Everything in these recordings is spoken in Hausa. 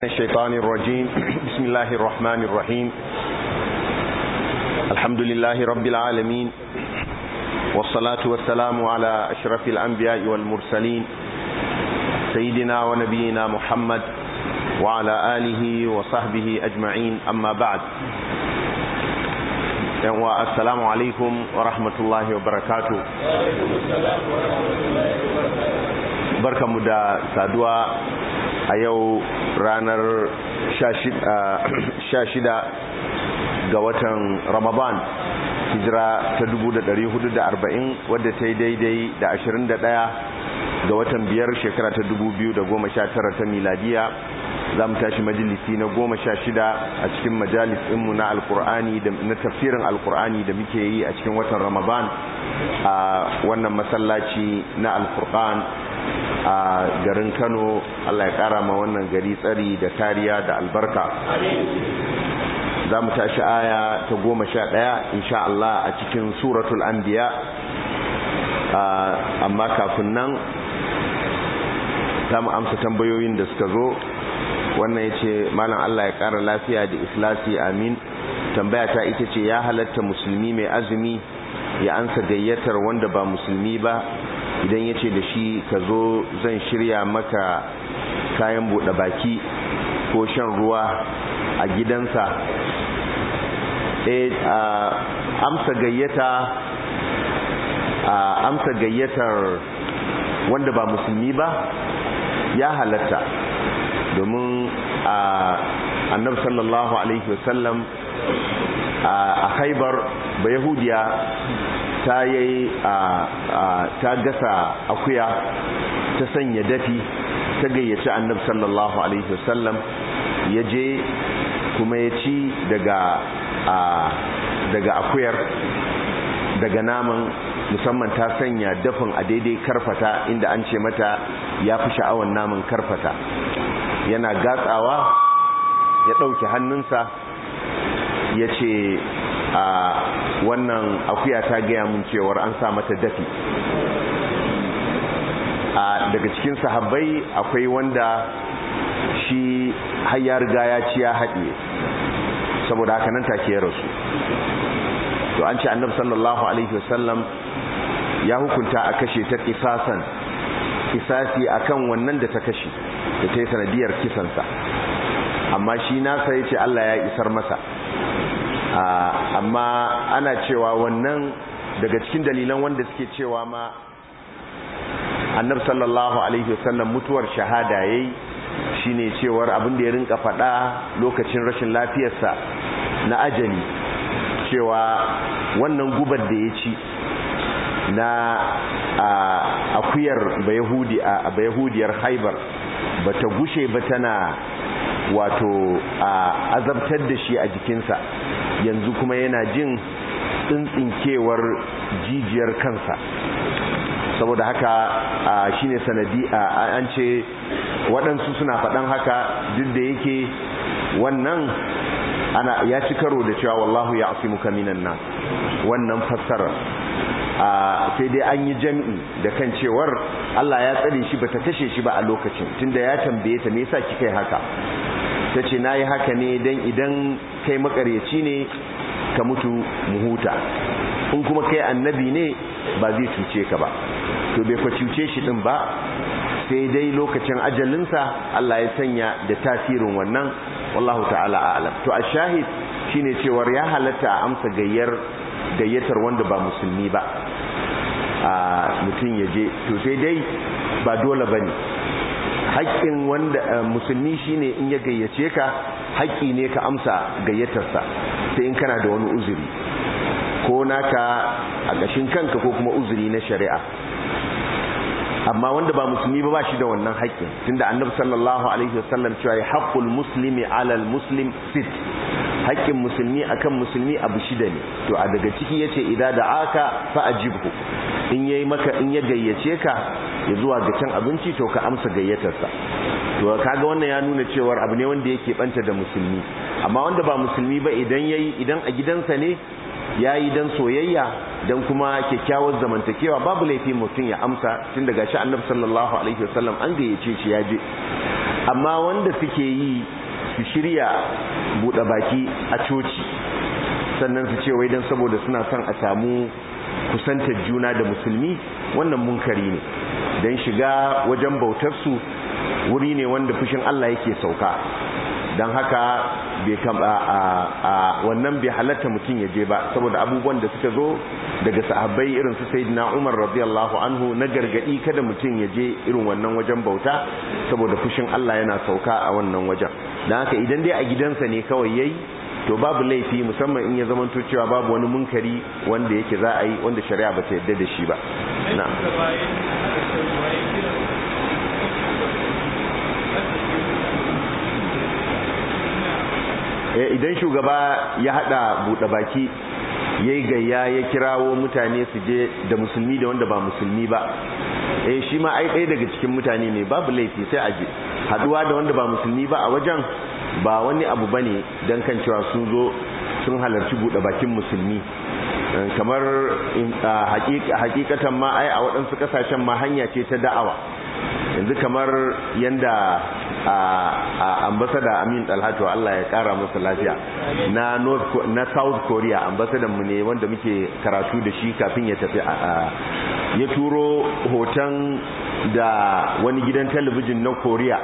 الشيطان الرجيم بسم الله الرحمن الرحيم الحمد لله رب العالمين والصلاة والسلام على أشرف الأنبياء والمرسلين سيدنا ونبينا محمد وعلى آله وصحبه أجمعين أما بعد السلام عليكم ورحمة الله وبركاته بركة مدى سادوا a yau ranar 16 ga watan ramadan hijira ta 1440 wadda ta yi daidai da 21 ga watan biyar shekara ta 2019 ta miladiya za mu tashi majalisi na 16 a cikin majalis ɗinmu na alkur'ani na tafsirin alkur'ani da muke yi a cikin watan ramadan a wannan masallaci na alkur'an a garin kano allah ya kara ma wannan gari tsari da kariya da albarka za mu tashi aya ta goma sha ɗaya insha Allah a cikin suratul anbiya amma kafin nan za mu amsa tambayoyin da suka zo wannan ya ce malam Allah ya kara lafiya da ikhlasi amin tambaya ta ita ce ya halatta musulmi mai azumi ya ansa gayyatar wanda ba musulmi ba idan ya ce da shi ka zo zan shirya maka kayan buɗe baki ko shan ruwa a gidansa e amsa gayyata a amsa gayyatar wanda ba musulmi ba ya halatta domin a annabi sallallahu alaihi wasallam a haibar ba yahudiya ta yi ta gasa akuya ta sanya dafi ta gayyaci annab sallallahu alaihi wasallam ya je kuma ya ci daga daga akuyar daga naman musamman ta sanya dafin a daidai karfata inda an ce mata ya fi sha'awan naman karfata yana gatsawa ya ɗauki hannunsa ya ce a wannan akuya ta gaya mun cewar an sa mata dafi a daga cikin sahabbai akwai wanda shi har riga ya ci ya haɗe saboda haka nan take ya rasu to an ce annabi sallallahu alaihi wasallam ya hukunta a kashe ta kisasan kisasi akan wannan da ta kashe da ta yi sanadiyar kisansa amma shi nasa ya ce Allah ya isar masa amma ana cewa wannan daga cikin dalilan wanda suke cewa ma annab sallallahu alaihi wasallam mutuwar shahada yayi shine cewar abin da ya rinka faɗa lokacin rashin lafiyarsa na ajali cewa wannan gubar da ya ci na akuyar bayahudi a bayahudiyar haibar bata gushe ba tana wato azabtar da shi a jikinsa yanzu kuma yana jin tsintsinkewar jijiyar kansa saboda haka shine sanadi an ce waɗansu suna faɗan haka duk da yake wannan ana ya ci karo da cewa wallahu ya asimuka minan nan wannan fassara sai dai an yi jami'i da kan cewar Allah ya tsare shi bata kashe shi ba a lokacin tunda ya tambaye ta me yasa kika yi haka tace nayi haka ne dan idan kai makaryaci ne ka mutu mu huta in kuma kai annabi ne ba zai cuce ka ba to bai kwa cuce shi din ba sai dai lokacin ajalinsa Allah ya sanya da tasirin wannan wallahu ta'ala a'lam to ashahid shine cewar ya halatta a amsa gayyar gayyatar wanda ba musulmi ba a mutum ya je to sai dai ba dole bane haƙƙin wanda musulmi shine in ya gayyace ka haƙƙi ne ka amsa gayyatarsa sai in kana da wani uzuri ko naka a ƙashin kanka ko kuma uzuri na shari'a amma wanda ba musulmi ba ba shi da wannan haƙƙin tunda annabi sallallahu alaihi wasallam cewa ya haqqul muslimi ala muslim sit haƙƙin musulmi akan musulmi abu shida ne to a daga ciki yace idza da'aka fa ajibhu in yayi maka in ya gayyace ka ya zuwa ga cin abinci to ka amsa gayyatarsa to kaga wannan ya nuna cewa abu ne wanda yake banta da musulmi amma wanda ba musulmi ba idan yayi idan a gidansa ne ya yi don soyayya don kuma kyakkyawar zamantakewa babu laifi mutum ya amsa tun daga shi annabi sallallahu alaihi wasallam an gayyace shi ya je amma wanda suke yi su shirya buɗe baki a coci sannan su ce wai don saboda suna son a samu kusantar juna da musulmi wannan munkari ne don shiga wajen bautarsu wuri ne wanda fushin Allah yake sauka don haka bai a wannan bai halatta mutum ya je ba saboda abubuwan da suka zo daga sahabbai irin su sayyidina Umar radiyallahu anhu na gargadi kada mutum ya je irin wannan wajen bauta saboda fushin Allah yana sauka a wannan wajen don haka idan dai a gidansa ne kawai yayi to babu laifi musamman in ya zamanto cewa babu wani munkari wanda yake za a yi wanda shari'a ba ta yadda da shi ba na'am idan shugaba ya hada buɗe baki ya yi gayya ya kirawo mutane su je da musulmi da wanda ba musulmi ba eh shi ma ai ɗaya daga cikin mutane ne babu laifi sai a je haduwa da wanda ba musulmi ba a wajen ba wani abu bane dan kan cewa sun zo sun halarci buɗe bakin musulmi kamar hakikatan ma ai a waɗansu ƙasashen ma hanya ce ta da'awa yanzu kamar yanda a ambasada amin dalhatu Allah ya kara masa lafiya na north na south korea ambasadan mu ne wanda muke karatu da shi kafin ya tafi ya turo hoton da wani gidan talabijin na korea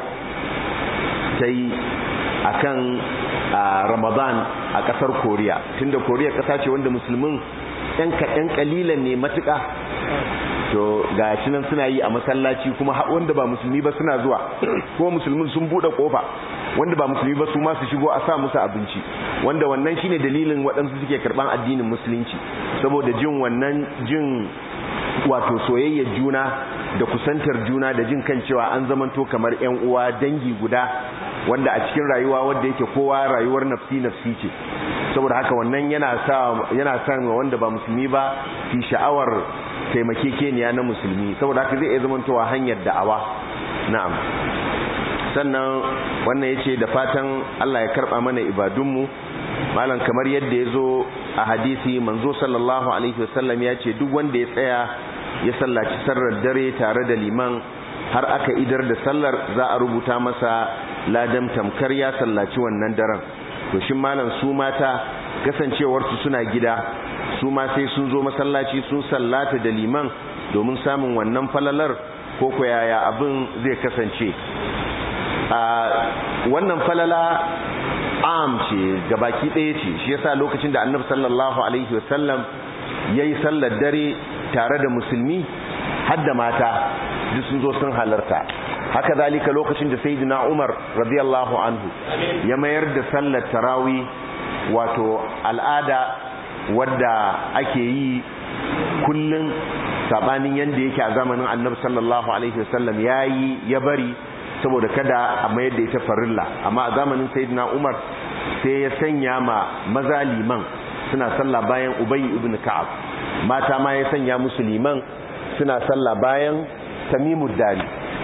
ta yi a kan ramadan a kasar korea tunda korea kasa ce wanda musulmin yan kaɗan kalilan ne matuƙa to ga shi nan suna yi a masallaci kuma wanda ba musulmi ba suna zuwa kuma musulmin sun bude kofa wanda ba musulmi ba su ma su shigo a sa musu abinci wanda wannan shine dalilin waɗansu suke karban addinin musulunci saboda jin wannan jin wato soyayya juna da kusantar juna da jin kan cewa an zamanto kamar ƴan uwa dangi guda wanda a cikin rayuwa wanda yake kowa rayuwar nafsi nafsi ce saboda haka wannan yana sa yana sa wanda ba musulmi ba fi sha'awar taimakekeniya na musulmi saboda haka zai iya zamantowa hanyar da'awa na'am sannan wannan yace da fatan Allah ya karba mana ibadunmu malam kamar yadda ya zo a hadisi manzo sallallahu alaihi wasallam ya ce duk wanda ya tsaya ya sallaci sarrar dare tare da liman har aka idar da sallar za a rubuta masa ladan tamkar ya sallaci wannan daren to shin malam su mata kasancewarsu suna gida su ma sai sun zo masallaci sun sallata da liman domin samun wannan falalar ko ko yaya abin zai kasance a wannan falala am ce gabaki ɗaya ce shi yasa lokacin da annabi sallallahu alaihi wasallam yayi sallar dare tare da musulmi har da mata duk sun zo sun halarta haka zalika lokacin da sayyidina Umar radiyallahu anhu ya mayar da sallar tarawi wato al'ada wadda ake yi kullun sabanin yanda yake a zamanin annabi sallallahu alaihi wasallam yayi ya bari saboda kada a mayar da ita farilla amma a zamanin sayyidina Umar sai ya sanya ma maza liman suna sallah bayan Ubay ibn Ka'ab mata ma ya sanya musu liman suna sallah bayan Tamimud Dari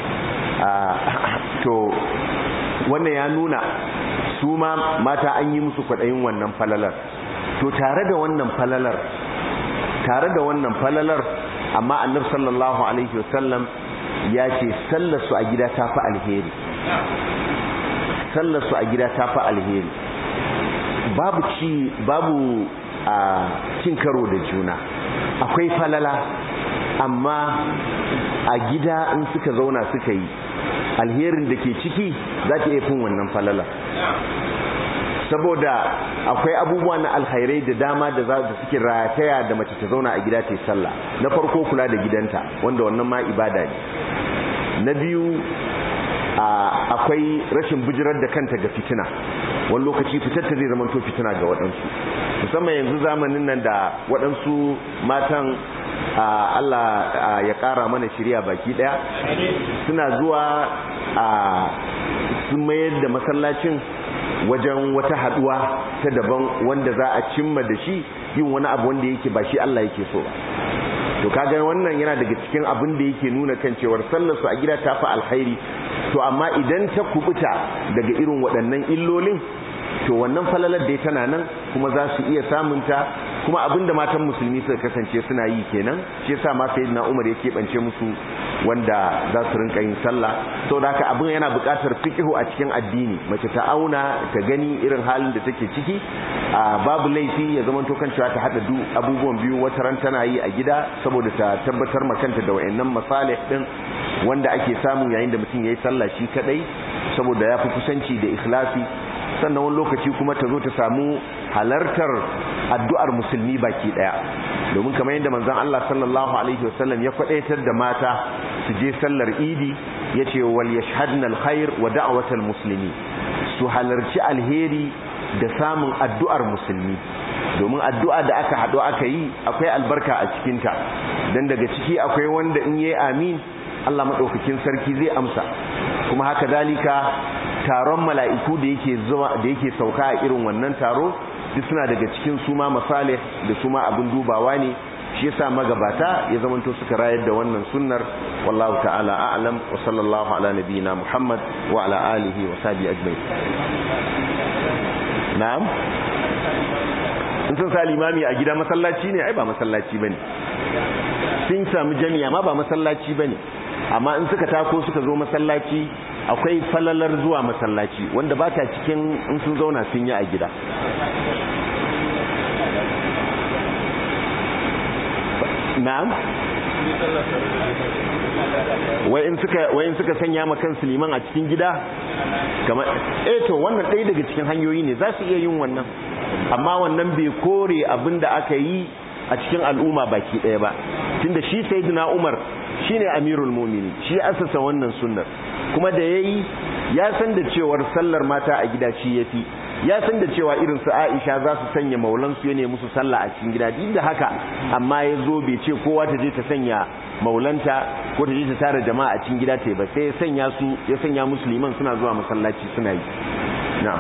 to wannan ya nuna su ma mata an yi musu kwaɗayin wannan falalar to tare da wannan falalar tare da wannan falalar amma annabi sallallahu alaihi wasallam ya ce sallarsu a gida ta fi alheri sallarsu a gida ta fi alheri babu ci babu a cin karo da juna akwai falala amma a gida in suka zauna suka yi alherin da ke ciki za ta iya fin wannan falala saboda akwai abubuwa na alkhairai da dama da za da suke rataya da mace ta zauna a gida ta yi sallah na farko kula da gidanta wanda wannan ma ibada ne na biyu akwai rashin bijirar da kanta ga fitina wani lokaci fitar ta zai zama to fitina ga waɗansu musamman yanzu zamanin nan da waɗansu matan Allah ya ƙara mana shirya baki ɗaya suna zuwa sun mayar da masallacin wajen wata haɗuwa ta daban wanda za a cimma da shi yin wani abu wanda yake ba shi Allah yake so ba to kaga wannan yana daga cikin abin da yake nuna kan cewar sallar su a gida ta fi alkhairi to amma idan ta kubuta daga irin waɗannan illolin to wannan falalar da tana nan kuma za su iya samunta kuma abinda matan musulmi suka kasance suna yi kenan shi yasa ma sayyidina Umar ya keɓance musu wanda za su rinka yin sallah sau da haka abin yana buƙatar fikihu a cikin addini mace ta auna ta gani irin halin da take ciki a babu laifi ya zama to cewa ta haɗa du abubuwan biyu wata ran tana yi a gida saboda ta tabbatar makanta da wayannan masalih din wanda ake samu yayin da mutum yayi sallah shi kadai saboda ya fi kusanci da ikhlasi sannan wani lokaci kuma ta zo ta samu halartar addu'ar musulmi baki daya domin kamar yadda manzon Allah sallallahu alaihi wasallam ya kwadaitar da mata su je sallar idi yace wal yashhadna alkhair wa da'watal muslimi su halarci alheri da samun addu'ar musulmi domin addu'a da aka haɗu aka yi akwai albarka a cikinta don daga ciki akwai wanda in yi amin Allah maɗaukakin sarki zai amsa kuma haka dalika taron mala'iku da yake zuwa da yake sauka a irin wannan taro duk suna daga cikin suma masalih da suma abin dubawa ne shi yasa magabata ya zamanto suka rayar da wannan sunnar wallahu ta'ala a'lam wa sallallahu ala nabiyyina muhammad wa ala alihi wa sahbihi ajma'in na'am in sun sa limami a gida masallaci ne ai ba masallaci bane sun samu jami'a ma ba masallaci bane amma in suka tako suka zo masallaci akwai falalar zuwa masallaci wanda ba ta cikin in sun zauna sun yi a gida na'am wai in suka wai in suka sanya ma kansu liman a cikin gida kamar eh to wannan ɗaya daga cikin hanyoyi ne za su iya yin wannan amma wannan bai kore abin da aka yi a cikin al'umma baki ɗaya ba tunda shi sayyidina Umar shine amirul mu'minin shi asasa wannan sunnar kuma da yayi ya san da cewar sallar mata a gida shi yafi ya san da cewa irin su Aisha za su sanya maulan su ne musu sallah a cikin gida duk da haka amma ya zo bai ce kowa ta je ta sanya maulanta ko ta je ta tara jama'a a cikin gida ta ba sai ya sanya su ya sanya musulman suna zuwa masallaci suna yi na'am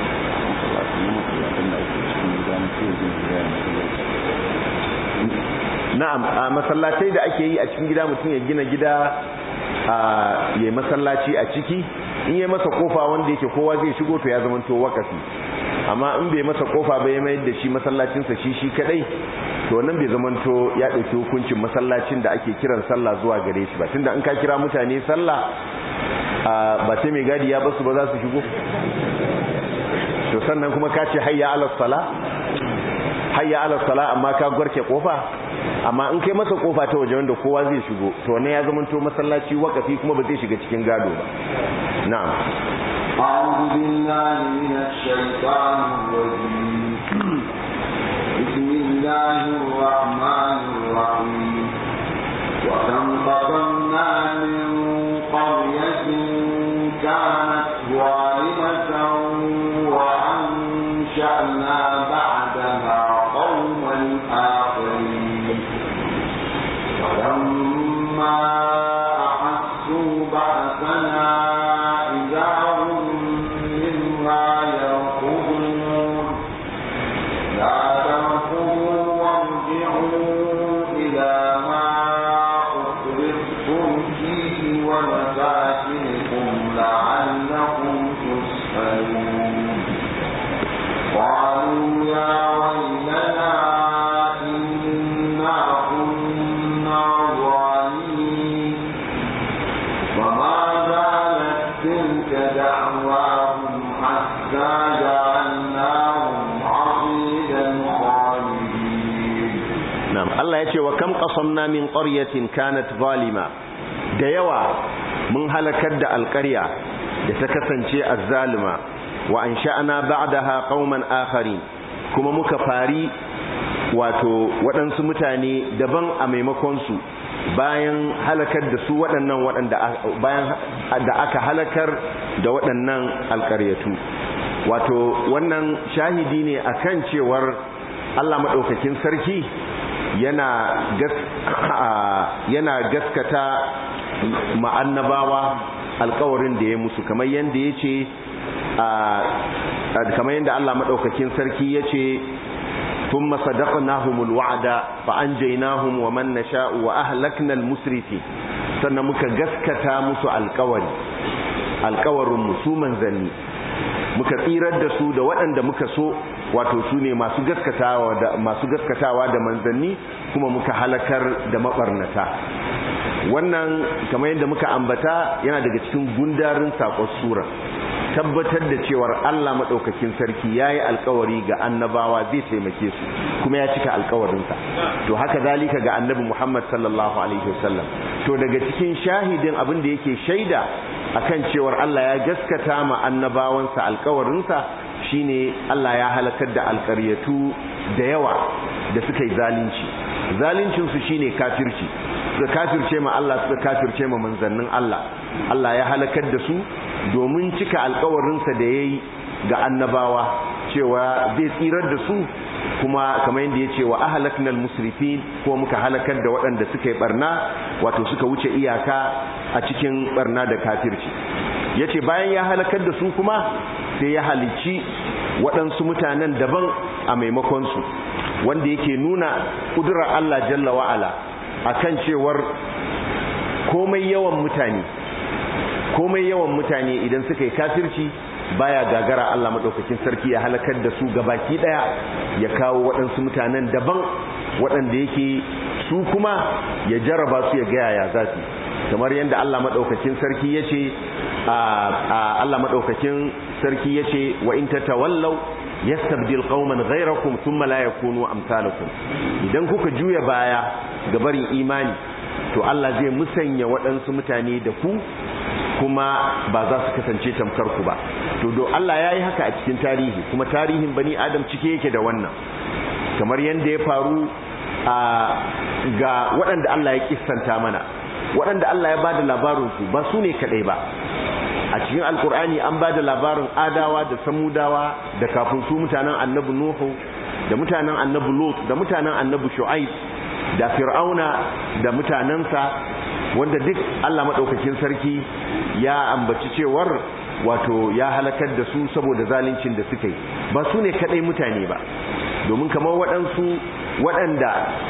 na'am a masallatai da ake yi a cikin gida mutum ya gina gida a yayi masallaci a ciki in yi masa kofa wanda yake kowa zai shigo to ya zamanto wakafi amma in bai masa kofa ba ya mayar da shi masallacinsa shi shi kadai to nan bai zamanto ya ɗauki hukuncin masallacin da ake kiran sallah zuwa gare shi ba tunda in ka kira mutane sallah ba sai mai gadi ya basu ba za su shigo to sannan kuma ka ce hayya ala sala hayya ala sala amma ka gwarke kofa amma in kai masa kofa ta waje wanda kowa zai shigo to ne ya zamanto masallaci wakafi kuma ba zai shiga cikin gado ba na'am أعوذ بالله من الشيطان الرجيم بسم الله الرحمن الرحيم وكم قصمنا من قرية كانت ظالمة وأنشأنا بعدها قوما آخرين ولما أحسوا بأسنا إذا هم منها يركضون لا تركضوا وارجعوا إلى ما أخرجتم فيه ومساكنكم لعلكم تسألون قالوا يا ويلنا إنا كنا ظالمين وما زالت تلك دعواهم حتى جعلناهم عصيدا خالدين na'am Allah ya ce wa kam qasamna min qaryatin kanat zalima da yawa mun halakar da alƙarya da ta kasance azzalima wa ansha'na ba'daha qauman akharin kuma muka fari wato waɗansu mutane daban a maimakon su bayan halakar da su waɗannan waɗanda bayan da aka halakar da waɗannan alƙaryatu wato wannan shahidi ne akan cewar Allah maɗaukakin sarki yana gas yana gaskata ma'annabawa alkawarin da ya musu kamar yadda ya ce kamar yadda Allah maɗaukakin sarki ya ce ثم صدقناهم الوعد فأنجيناهم ومن نشاء وأهلكنا المسرفين sannan muka gaskata musu alkawari alkawarin musu manzanni muka tsirar da su da waɗanda muka so wato su ne masu gaskatawa da masu gaskatawa da manzanni kuma muka halakar da mabarnata wannan kamar yadda muka ambata yana daga cikin gundarin sakon sura tabbatar da cewar Allah madaukakin sarki yayi alkawari ga annabawa zai taimake su kuma ya cika alkawarinsa to haka zalika ga annabi Muhammad sallallahu alaihi wasallam to daga cikin shahidin abin da yake shaida akan cewar Allah ya gaskata ma annabawansa alkawarinsa shine Allah ya halakar da alƙaryatu da yawa da suka yi zalunci zaluncin su shine kafirci suka kafirce ma Allah suka kafirce ma manzannin Allah Allah ya halakar da su domin cika alkawarinsa da yayi ga annabawa cewa zai tsirar da su kuma kamar yadda ya ce wa ahalaknal musrifin ko muka halakar da waɗanda suka yi barna wato suka wuce iyaka a cikin barna da kafirci ya ce bayan ya halakar da su kuma sai ya halici waɗansu mutanen daban a maimakonsu wanda yake nuna ƙudurar Allah jalla wa'ala a kan cewar komai yawan mutane komai yawan mutane idan suka yi kafirci baya gagara Allah madaukakin sarki ya halakar da su gabaki daya ya kawo waɗansu mutanen daban waɗanda yake su kuma ya jarraba su ya gaya ya zasu kamar yadda Allah madaukakin sarki yace Allah madaukakin sarki yace wa in tatawallaw yastabdil qauman ghayrakum thumma la yakunu amsalakum idan kuka juya baya ga barin imani to Allah zai musanya waɗansu mutane da ku kuma ba za su kasance tamkar ku ba to do Allah yayi haka a cikin tarihi kuma tarihin bani adam cike yake da wannan kamar yanda ya faru a ga waɗanda Allah ya kissanta mana waɗanda Allah ya bada labarin su ba su ne kadai ba a cikin alkur'ani an bada labarin adawa da samudawa da kafin su mutanen annabi nuhu da mutanen annabi lut da mutanen annabi shu'aib da fir'auna da mutanensa wanda duk Allah maɗaukakin sarki ya ambaci cewar wato ya halakar da su saboda zaluncin da suka yi ba su ne kaɗai mutane ba domin kamar waɗansu waɗanda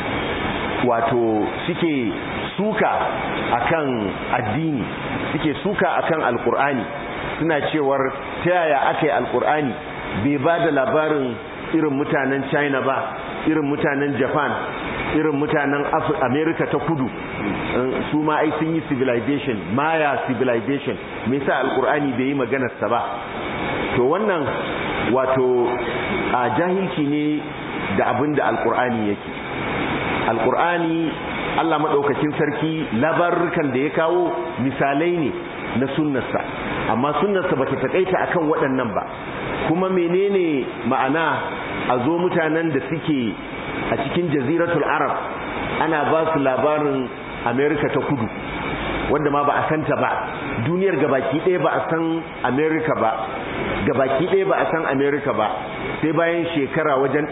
wato suke suka akan addini suke suka akan alkur'ani suna cewar ta yaya aka yi alkur'ani bai ba da labarin irin mutanen china ba irin mutanen japan irin mutanen america ta kudu su ma ai sun yi civilization maya civilization me yasa alkur'ani bai yi maganarsa ba to wannan wato a jahilci ne da abin da alkur'ani yake alkur'ani allah maɗaukakin sarki labarukan da ya kawo misalai ne na sunnarsa amma sunnarsa ba ta taƙaita akan waɗannan ba kuma menene ma'ana a zo mutanen da suke a cikin jaziratul arab ana ba su labarin america ta kudu wanda ma ba a santa ba duniyar gabaki ɗaya ba a san america ba gabaki ɗaya ba a san america ba sai bayan shekara wajen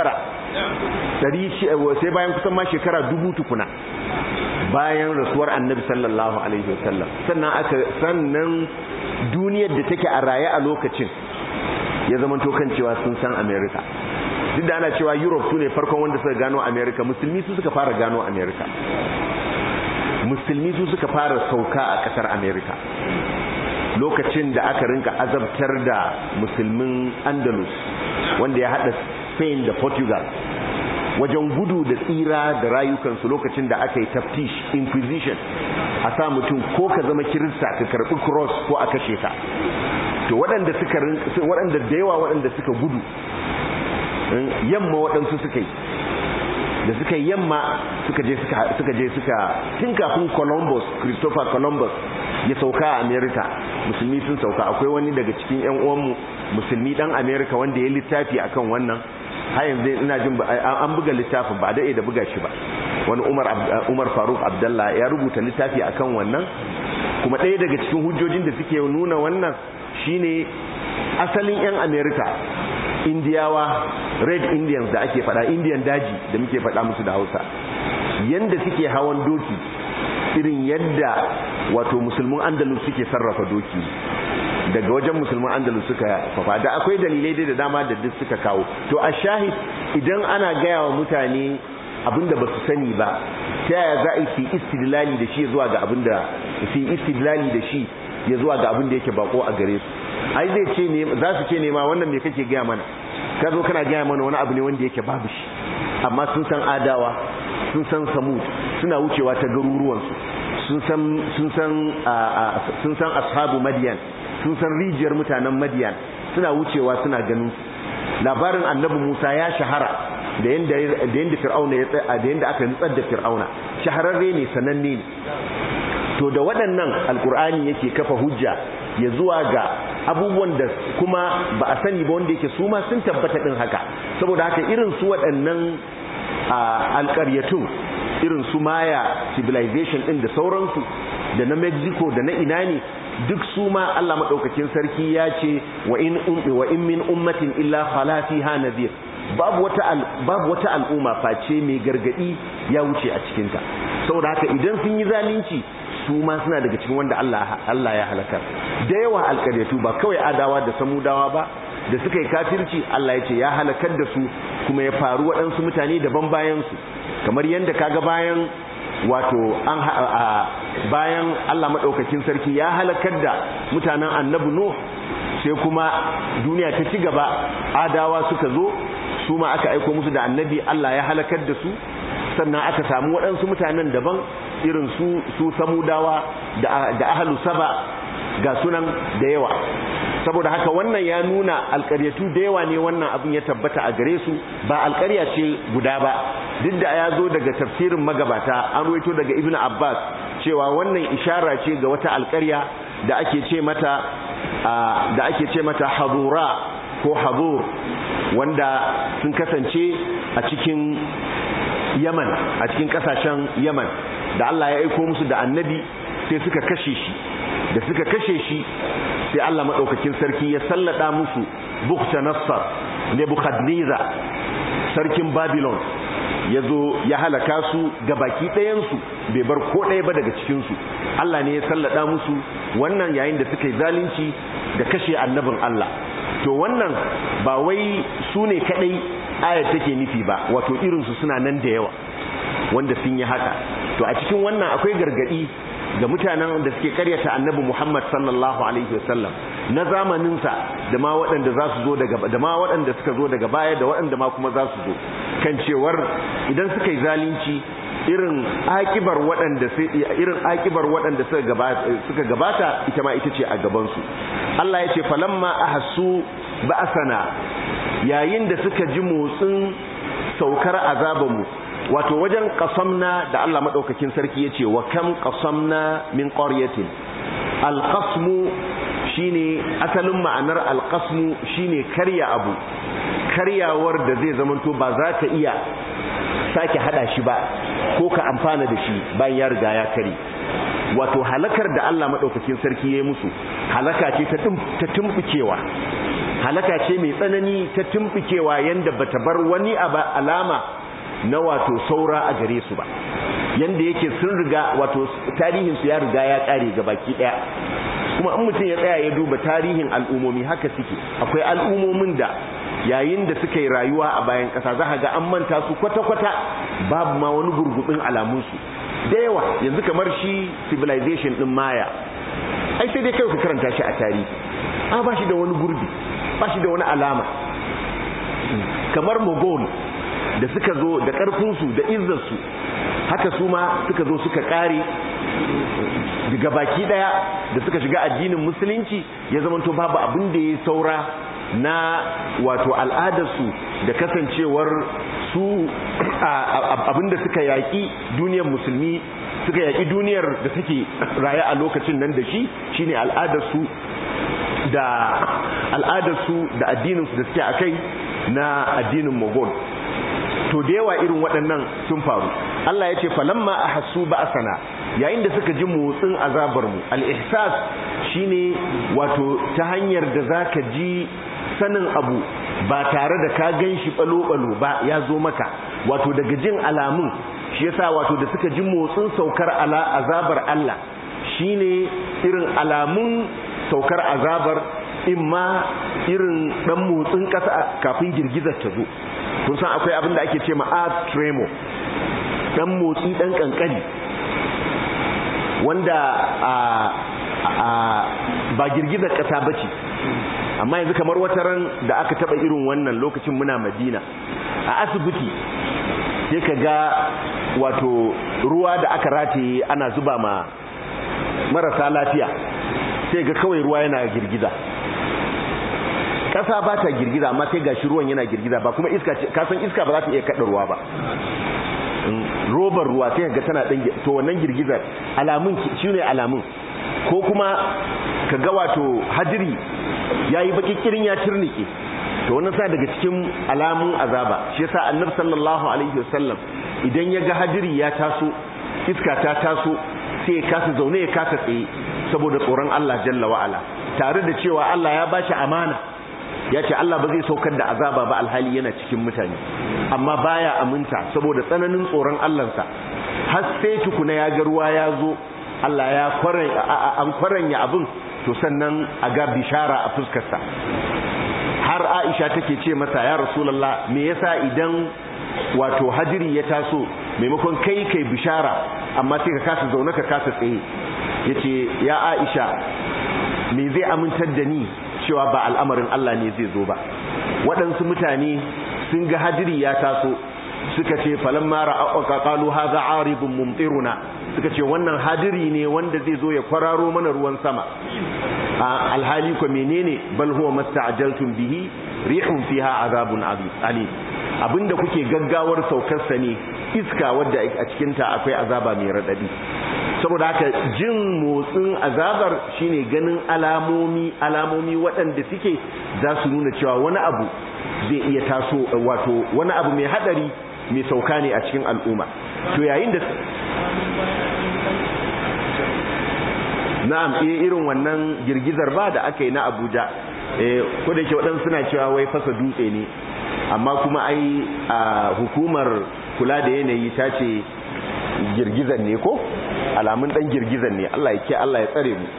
900 sai bayan kusan ma shekara dubu tukuna bayan rasuwar annabi sallallahu alaihi wasallam sannan aka sannan duniyar da take a raye a lokacin ya zama kan cewa sun san america duk da ana cewa europe su ne farkon wanda suka gano america musulmi su suka fara gano america musulmi su suka fara sauka a kasar america lokacin da aka rinka azabtar da musulmin andalus wanda ya hada spain da portugal wajen gudu da tsira da rayukansu lokacin da aka yi taftish inquisition a sa mutum ko ka zama kirista ka karbi cross ko a kashe ka to waɗanda suka waɗanda da yawa waɗanda suka gudu yamma waɗansu suka yi da suka yi yamma suka je suka je suka tun kafin Columbus Christopher Columbus ya sauka a America musulmi sun sauka akwai wani daga cikin ƴan uwanmu musulmi dan America wanda ya littafi akan wannan har yanzu ina jin an buga littafin ba da da buga shi ba wani Umar Umar Faruk Abdullah ya rubuta littafi akan wannan kuma ɗaya daga cikin hujjojin da suke nuna wannan shine asalin ƴan America indiyawa red indians da ake fada indian daji da muke fada musu da hausa yanda suke hawan doki irin yadda wato musulmin andalus suke sarrafa doki daga wajen musulmin andalus suka fafa da akwai dalilai da dama da duk suka kawo to a shahid idan ana gaya wa mutane abinda ba su sani ba ta yaya za a yi istidlali da shi zuwa ga abinda su istidlali da shi ya zuwa ga abinda yake bako a gare su ai zai ce ne za su ce ne ma wannan me kake gaya mana ka zo kana gaya mana wani abu ne wanda yake babu shi amma sun san adawa sun san samud suna wucewa ta garuruwansu sun san sun san sun san ashabu madiyan sun san rijiyar mutanen madiyan suna wucewa suna ganin labarin annabi Musa ya shahara da yanda da yanda fir'auna ya da yanda aka nutsar da fir'auna shahararre ne sananne ne to da waɗannan alkur'ani yake kafa hujja ya zuwa ga abubuwan da kuma ba a sani ba wanda yake su ma sun tabbata din haka saboda haka irin su waɗannan alƙaryatun irin su maya civilization din da sauransu da na mexico da na ina ne duk su ma Allah maɗaukakin sarki ya ce wa in wa in min ummatin illa khala fiha nadhir babu wata babu wata al'umma face mai gargadi ya wuce a cikin ta saboda haka idan sun yi zalunci su ma suna daga cikin wanda Allah Allah ya halaka da yawa alƙaryatu ba kawai adawa da samudawa ba da suka yi kafirci Allah ya ce ya halakar da su kuma ya faru waɗansu mutane daban bayan su kamar yadda kaga bayan wato an bayan Allah madaukakin sarki ya halakar da mutanen annabi Nuh sai kuma duniya ta ci gaba adawa suka zo su ma aka aiko musu da annabi Allah ya halakar da su sannan aka samu waɗansu mutanen daban irin su su samudawa da da ahlu saba ga sunan da yawa saboda haka wannan ya nuna alƙaryatu da yawa ne wannan abin ya tabbata a gare su ba alƙarya ce guda ba duk da ya zo daga tafsirin magabata an ruwaito daga ibnu abbas cewa wannan ishara ce ga wata alƙarya da ake ce mata da ake ce mata hadura ko hadur wanda sun kasance a cikin yaman a cikin kasashen yaman da Allah ya aiko musu da annabi sai suka kashe shi da suka kashe shi sai Allah maɗaukakin sarki ya sallada musu bukta nassar nebukadneza sarkin babylon ya zo ya halaka su ga baki ɗayansu bai bar ko ɗaya ba daga cikinsu Allah ne ya sallada musu wannan yayin da suka yi zalunci da kashe annabin Allah to wannan ba wai su ne kaɗai ayat take nufi ba wato irinsu suna nan da yawa wanda sun yi haka to a cikin wannan akwai gargadi ga mutanen da suke karyata annabi Muhammad sallallahu alaihi wasallam na zamaninsa da ma waɗanda za su zo daga da ma waɗanda suka zo daga baya da waɗanda ma kuma za su zo kan cewar idan suka yi zalunci irin akibar waɗanda irin akibar waɗanda suka gabata suka gabata ita ma ita ce a gaban su Allah ya ce falamma ahassu ba'sana yayin da suka ji motsin saukar azabanmu wato wajen qasamna da Allah madaukakin sarki yace wa kam qasamna min qaryatin alqasmu shine asalin ma'anar alqasmu shine karya abu karyawar da zai zamanto ba za ka iya sake hada shi ba ko ka amfana da shi bayan ya riga ya kare wato halakar da Allah madaukakin sarki ya yi musu halaka ce ta tumbukewa halaka ce mai tsanani ta tumbukewa yanda bata bar wani alama na wato saura a gare su ba yanda yake sun riga wato tarihin su ya riga ya kare ga baki daya kuma in mutum ya tsaya ya duba tarihin al'umomi haka suke akwai al'umomin da yayin da suka yi rayuwa a bayan kasa za ga an manta su kwata-kwata babu ma wani gurgubin alamunsu da yawa yanzu kamar shi civilization din maya ai sai dai kai ku karanta shi a tarihi a ba shi da wani gurbi ba shi da wani alama kamar mogol da suka zo da ƙarfinsu da izzarsu haka su ma suka zo suka ƙare daga baki ɗaya da suka shiga addinin musulunci ya zamanto babu abin da ya saura na wato al'adarsu da kasancewar su abin da suka yaƙi duniyar musulmi suka yaƙi duniyar da take raye a lokacin nan da shi shine al'adarsu da al'adarsu da addininsu da suke a kai na addinin mogol to da yawa irin waɗannan sun faru Allah ya ce falamma ahassu ba'sana yayin da suka ji motsin azabar mu al-ihsas shine wato ta hanyar da zaka ji sanin abu ba tare da ka ganshi balo-balo ba ya zo maka wato daga jin alamun shi yasa wato da suka ji motsin saukar ala azabar Allah shine irin alamun saukar azabar imma irin dan motsin ƙasa kafin girgizar ta zo kun san akwai abin da ake ce ma earth tremor dan motsi dan kankani wanda a a ba girgizar ƙasa bace amma yanzu kamar wata ran da aka taba irin wannan lokacin muna Madina a asibiti sai ka ga wato ruwa da aka rataye ana zuba ma marasa lafiya sai ga kawai ruwa yana girgiza ƙasa ba ta girgiza amma sai gashi ruwan yana girgiza ba kuma iska ce kasan iska ba za ta iya kaɗa ruwa ba robar ruwa sai ga tana ɗan to wannan girgizar alamun shi ne alamun ko kuma ka ga wato hadiri ya yi bakikirin ya turnike to wannan sa daga cikin alamun azaba shi yasa annabi sallallahu alaihi wasallam idan ya ga hadiri ya taso iska ta taso sai ya kasa zaune ya kasa tsaye saboda tsoron Allah jalla wa'ala tare da cewa Allah ya bashi amana ya ce Allah ba zai saukar da azaba ba alhali yana cikin mutane amma baya aminta saboda tsananin tsoron Allahnsa har sai tukuna ya ga ruwa ya zo Allah ya an kwaranya abin to sannan a ga bishara a fuskarsa har Aisha take ce masa ya Rasulullah me yasa idan wato hadiri ya taso maimakon kai kai bishara amma sai ka kasa zaune ka kasa tsaye yace ya Aisha me zai amintar da ni cewa ba al'amarin Allah ne zai zo ba waɗansu mutane sun ga hadiri ya taso suka ce falamma ra'aka qalu hadha aribun mumtiruna suka ce wannan hadiri ne wanda zai zo ya kwararo mana ruwan sama alhali ko menene bal huwa masta'jaltum bihi rihun fiha azabun alim abinda kuke gaggawar saukar sa ne iska wadda a cikin ta akwai azaba mai radadi saboda haka jin motsin azabar shine ganin alamomi alamomi waɗanda suke za su nuna cewa wani abu zai iya taso wato wani abu mai hadari mai sauka ne a cikin al'umma to yayin da na'am eh irin wannan girgizar ba da aka yi na Abuja eh ko da ke waɗansu suna cewa wai fasa dutse ne amma kuma ai a hukumar kula da yanayi ta ce girgizan ne ko alamun dan girgizan ne Allah ya ke Allah ya tsare mu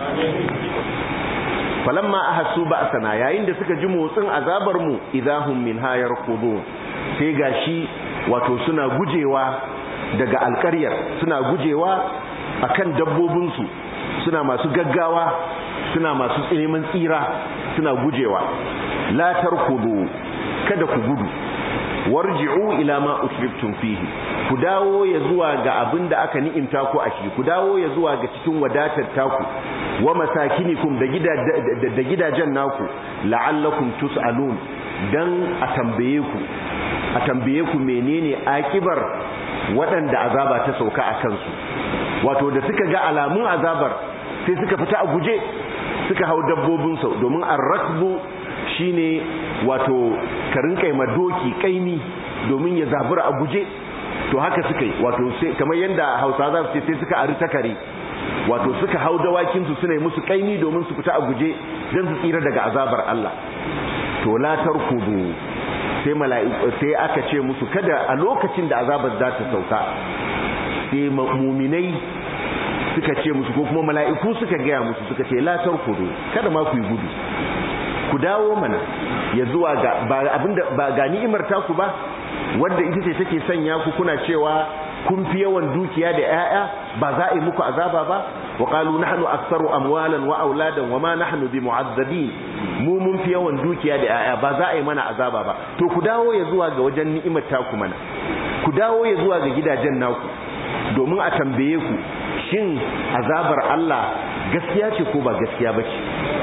falamma ahassu ba'sana yayin da suka ji motsin azabar mu idahum minha yarqudun sai gashi wato suna gujewa daga alƙaryar suna gujewa akan dabbobin su suna masu gaggawa suna masu neman tsira suna gujewa la tarkudu kada ku gudu warji'u ila ma usriftum fihi ku dawo ya zuwa ga abin da aka ni'imta ku a shi ku dawo ya zuwa ga cikin wadatar taku wa masakinikum da da gidajen naku la'allakum tus'alun dan a tambaye ku a tambaye ku menene akibar waɗanda azaba ta sauka a kansu wato da suka ga alamun azabar sai suka fita a guje suka hau dabbobin sau domin arrakbu shine wato karin kaima doki kaimi domin ya zabura a guje to haka suka yi wato sai kamar yadda hausa za su ce sai suka ari takare wato suka hau dawakinsu suna yi musu kaimi domin su fita a guje don su tsira daga azabar Allah to la tarkudu sai mala'iku sai aka ce musu kada a lokacin da azabar za ta sauka sai muminai suka ce musu ko kuma mala'iku suka gaya musu suka ce la tarkudu kada ma ku yi gudu ku dawo mana ya zuwa ga ba abinda ba ga ni'imar taku ba wanda ita ce take sanya ku kuna cewa kun fi yawan dukiya da 'ya'ya ba za a yi muku azaba ba wa qalu nahnu aktharu amwalan wa auladan wa ma nahnu bimu'azzabin mu mun fi yawan dukiya da 'ya'ya ba za a yi mana azaba ba to ku dawo ya zuwa ga wajen ni'imar taku mana ku dawo ya zuwa ga gidajen naku domin a tambaye ku shin azabar Allah gaskiya ce ko ba gaskiya bace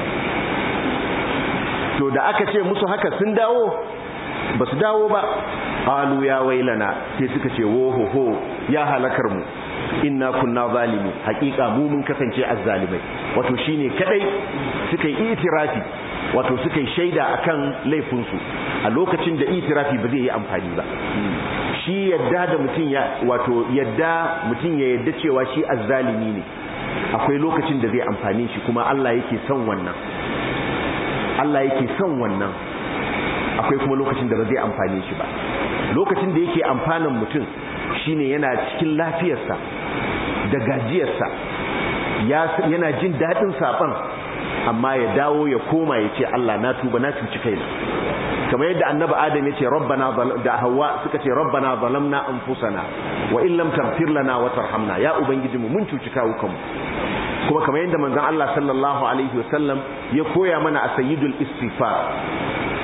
to da aka ce musu haka sun dawo ba su dawo ba qalu ya wailana sai suka ce woho ho ya halakar mu inna kunna zalimi hakika mu mun kasance azzalimai wato shine kadai suka yi itirafi wato suka yi shaida akan laifin su a lokacin da itirafi ba zai yi amfani ba shi yadda da mutum ya wato yadda mutum ya yadda cewa shi azzalimi ne akwai lokacin da zai amfani shi kuma Allah yake son wannan Allah yake son wannan akwai kuma lokacin da ba zai amfane shi ba lokacin da yake amfanin mutum shine yana cikin lafiyarsa da gajiyarsa yana jin daɗin saɓon amma ya dawo ya koma ya ce Allah na tuba na cuci kaina kamar yadda annabi adam ya ce rabbana da hawa suka ce rabbana zalamna anfusana wa in lam taghfir lana wa tarhamna ya ubangijinmu mun cuci kawukanmu kuma kamar yadda manzon Allah sallallahu alaihi wasallam ya koya mana a sayyidul istighfar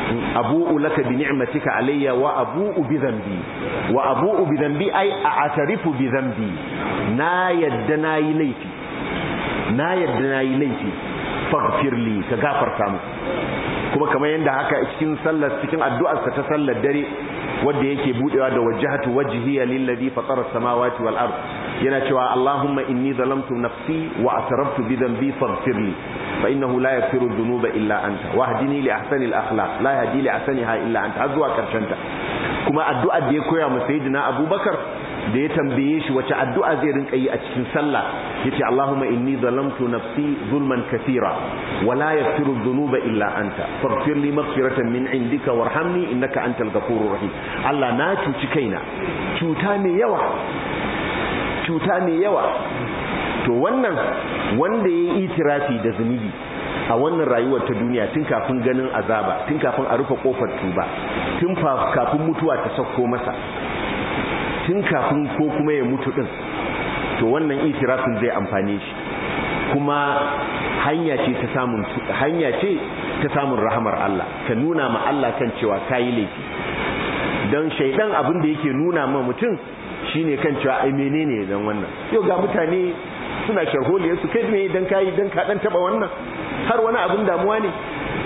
abu'u laka bi ni'matika alayya wa abu'u bi dhanbi wa abu'u bi dhanbi ai a'tarifu bi dhanbi na yadda nayi laifi na yadda nayi laifi faghfir li ka gafarta mu kuma kamar yanda haka cikin sallar cikin addu'ar sa ta sallar dare wanda yake budewa da wajhatu wajhiya lillazi fatara samawati wal ard yana cewa Allahumma inni zalamtu nafsi wa atarabtu bi dhanbi faghfir li fa innahu la yaghfiru dhunuba illa anta wahdini li ahsani al akhlaq la yahdi li ahsaniha illa anta har zuwa karshen ta kuma addu'ar da ya koya mu sayyidina Abubakar da ya tambaye shi wace addu'a zai rinka yi a cikin sallah yace Allahumma inni zalamtu nafsi zulman kathira wa la yaghfiru dhunuba illa anta faghfir li maghfiratan min indika warhamni innaka antal ghafurur rahim Allah na cuci kaina cuta mai yawa cuta mai yawa to wannan wanda yayi itirafi da zunubi a wannan rayuwar ta duniya tun kafin ganin azaba tun kafin a rufe kofar tuba tun kafin mutuwa ta sauko masa tun kafin ko kuma ya mutu din to wannan itirafin zai amfane shi kuma hanya ce ta samun hanya ce ta samun rahamar Allah ka nuna ma Allah kan cewa kayi laifi dan shaidan abin da yake nuna ma mutum shine kan cewa ai menene dan wannan yau ga mutane suna sharholiya su kai me dan kai dan ka dan taba wannan har wani abin damuwa ne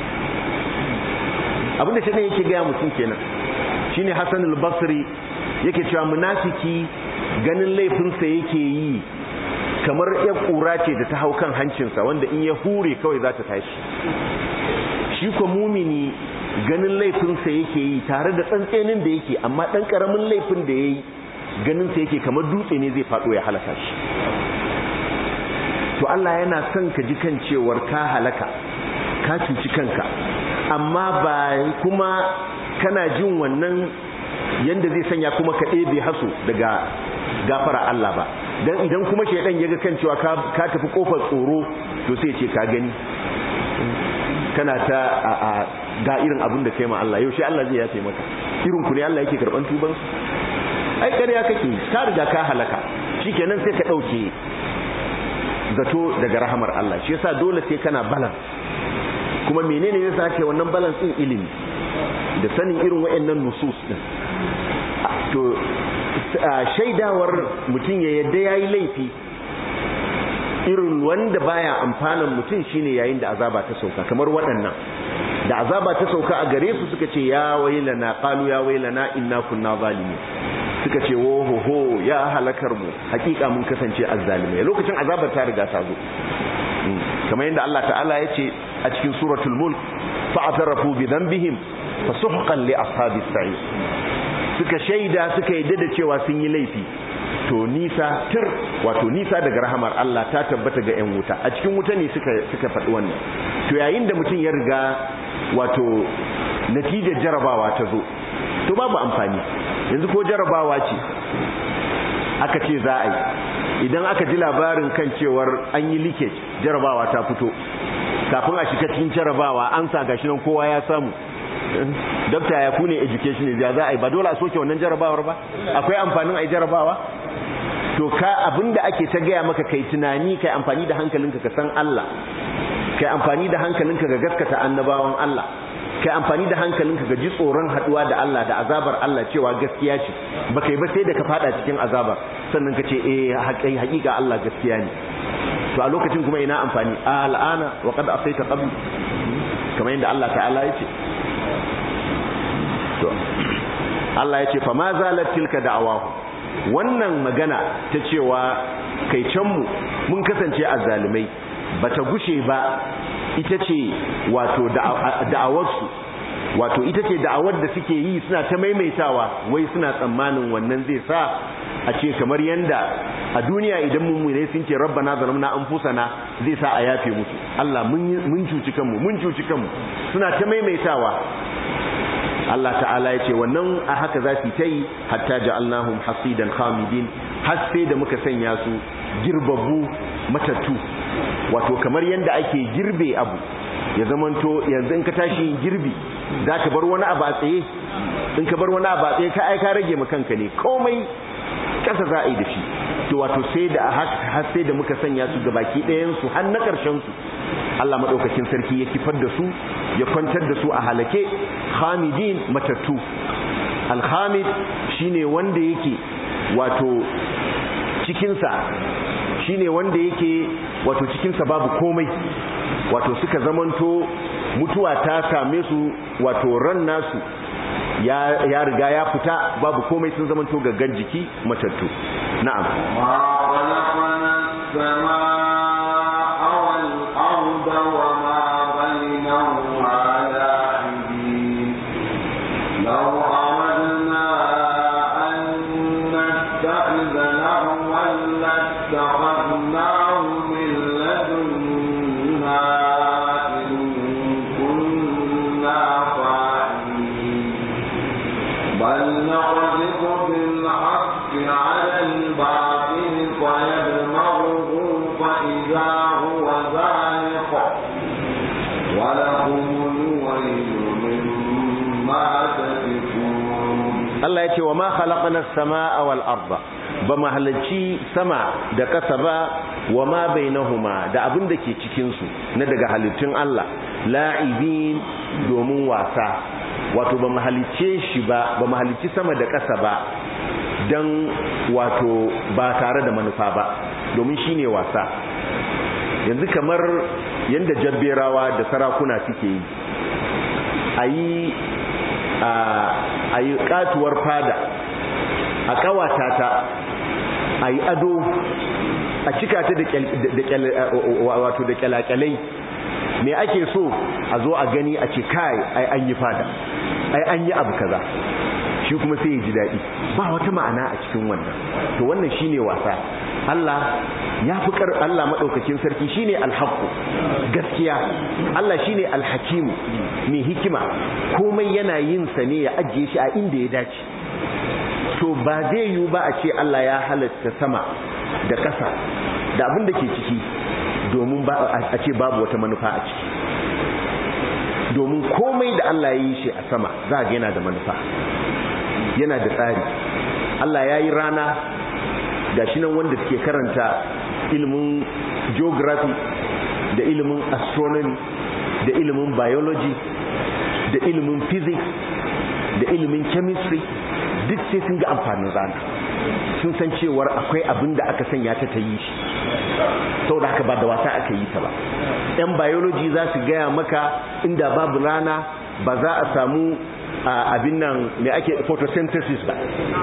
abin da shaidan yake ga mutum kenan shine Hassan al-Basri yake cewa munafiki ganin laifinsa yake yi kamar ya kura ce da ta hau kan hancinsa wanda in ya hure kawai za ta tashi shi ko mumini ganin laifinsa yake yi tare da tsantsenin da yake amma ɗan ƙaramin laifin da ya yi ganinsa yake kamar dutse ne zai faɗo ya halaka shi to Allah yana son ka ji kan cewar ka halaka ka cuci kanka amma ba kuma kana jin wannan yanda zai sanya kuma ka ɗebe haso daga gafara Allah ba dan idan kuma shaidan yaga kan cewa ka tafi kofar tsoro to sai ce ka gani kana ta a ga irin abin da kai ma Allah yaushe Allah zai yafe maka irin ku ne Allah yake karban tuban su ai ƙarya kake ka riga ka halaka shikenan sai ka dauke zato daga rahamar Allah shi yasa dole sai kana balance kuma menene yasa ake wannan balance din ilimi da sanin irin wayannan nusus din to shaidawar mutum ya yadda yayi laifi irin wanda baya amfanan mutum shine yayin da azaba ta sauka kamar waɗannan da azaba ta sauka a gare su suka ce ya wailana qalu ya wailana inna kunna zalimin suka ce wo ho ho ya halakar mu hakika mun kasance azzalimai lokacin azabar ta riga ta zo kamar yadda Allah ta'ala ya ce a cikin suratul mulk fa'tarafu bi dhanbihim fasuhqan li ashabis sa'ir suka shaida suka yadda da cewa sun yi laifi to nisa tir wato nisa daga rahamar Allah ta tabbata ga 'yan wuta a cikin wuta ne suka suka faɗi wannan to yayin da mutum ya riga wato natijar jarabawa ta zo to babu amfani yanzu ko jarabawa ce aka ce za a yi idan aka ji labarin kan cewar an yi leakage jarabawa ta fito kafin a shiga cikin jarabawa an sa gashi nan kowa ya samu dokta ya kune education ne za a yi ba dole a soke wannan jarabawar ba akwai amfanin a yi jarabawa to ka abinda ake ta gaya maka kai tunani kai amfani da hankalinka ka san Allah kai amfani da hankalinka ga gaskata annabawan Allah kai amfani da hankalinka ga ji tsoron haduwa da Allah da azabar Allah cewa gaskiya ce ba kai ba sai da ka fada cikin azabar sannan ka ce eh haƙiƙa Allah gaskiya ne to a lokacin kuma ina amfani a al'ana wa qad asaita qabl kamar yadda Allah ta'ala ya ce to Allah ya ce fa ma zalat tilka da'awahu wannan magana ta cewa kai can mu mun kasance azzalimai bata gushe ba ita ce wato da'awarsu wato ita ce da'awar da suke yi suna ta maimaitawa wai suna tsammanin wannan zai sa a ce kamar yanda a duniya idan mummune sun ce rabbana zalamna anfusana zai sa a yafe musu Allah mun cuci kanmu mun cuci kanmu suna ta maimaitawa Allah ta'ala ya ce wannan a haka za su ta yi hatta ja'alnahum hasidan khamidin har sai da muka sanya su girbabu matattu wato kamar yanda ake girbe abu ya zamanto yanzu in ka tashi yin girbi za ka bar wani abu a tsaye in ka bar wani abu a tsaye ka aika rage ma kanka ne komai kasa za a yi da shi to wato sai da har sai da muka sanya su ga baki ɗayan su har na ƙarshen su Allah madaukakin sarki ya kifar da su ya kwantar da su a halake khamidin matattu alhamid shine wanda yake wato cikinsa shine wanda yake wato cikinsa babu komai wato suka zamanto mutuwa ta same su wato ran nasu ya riga ya fita babu komai sun zamanto gaggan jiki matattu na'am Allah ya ce wa ma khalaqna as-samaa wal arda ba mu halarci sama da ƙasa ba wa ma bainahuma da abin da ke cikin su na daga halittun Allah la'ibin domin wasa wato ba mu halicce shi ba ba mu halicci sama da ƙasa ba dan wato ba tare da manufa ba domin shine wasa yanzu kamar yanda jabberawa da sarakuna suke yi ayi a yi katuwar fada a kawata ta a yi ado a cika ta wato da kyalakyalai me ake so a zo a gani a ce kai ai an yi fada ai an yi abu kaza shi kuma sai ya ji daɗi ba wata ma'ana a cikin wannan to wannan shine wasa Allah ya fi kar Allah madaukakin sarki shine alhaqu gaskiya Allah shine alhakimu mai hikima komai yana yin sa ne ya ajiye shi a inda ya dace to ba zai yiwu ba a ce Allah ya halatta sama da ƙasa da abin da ke ciki domin ba a ce babu wata manufa a ciki domin komai da Allah ya yi shi a sama za ga yana da manufa yana da tsari Allah ya yi rana ga shi nan wanda suke karanta ilimin geography da ilimin astronomy da ilimin biology da ilimin physics da ilimin chemistry duk sai sun ga amfanin rana sun san cewar akwai abin da aka sanya ta ta yi shi saboda haka ba da wasa aka yi ta ba yan biology za su gaya maka inda babu rana ba za a samu abin nan mai ake photosynthesis ba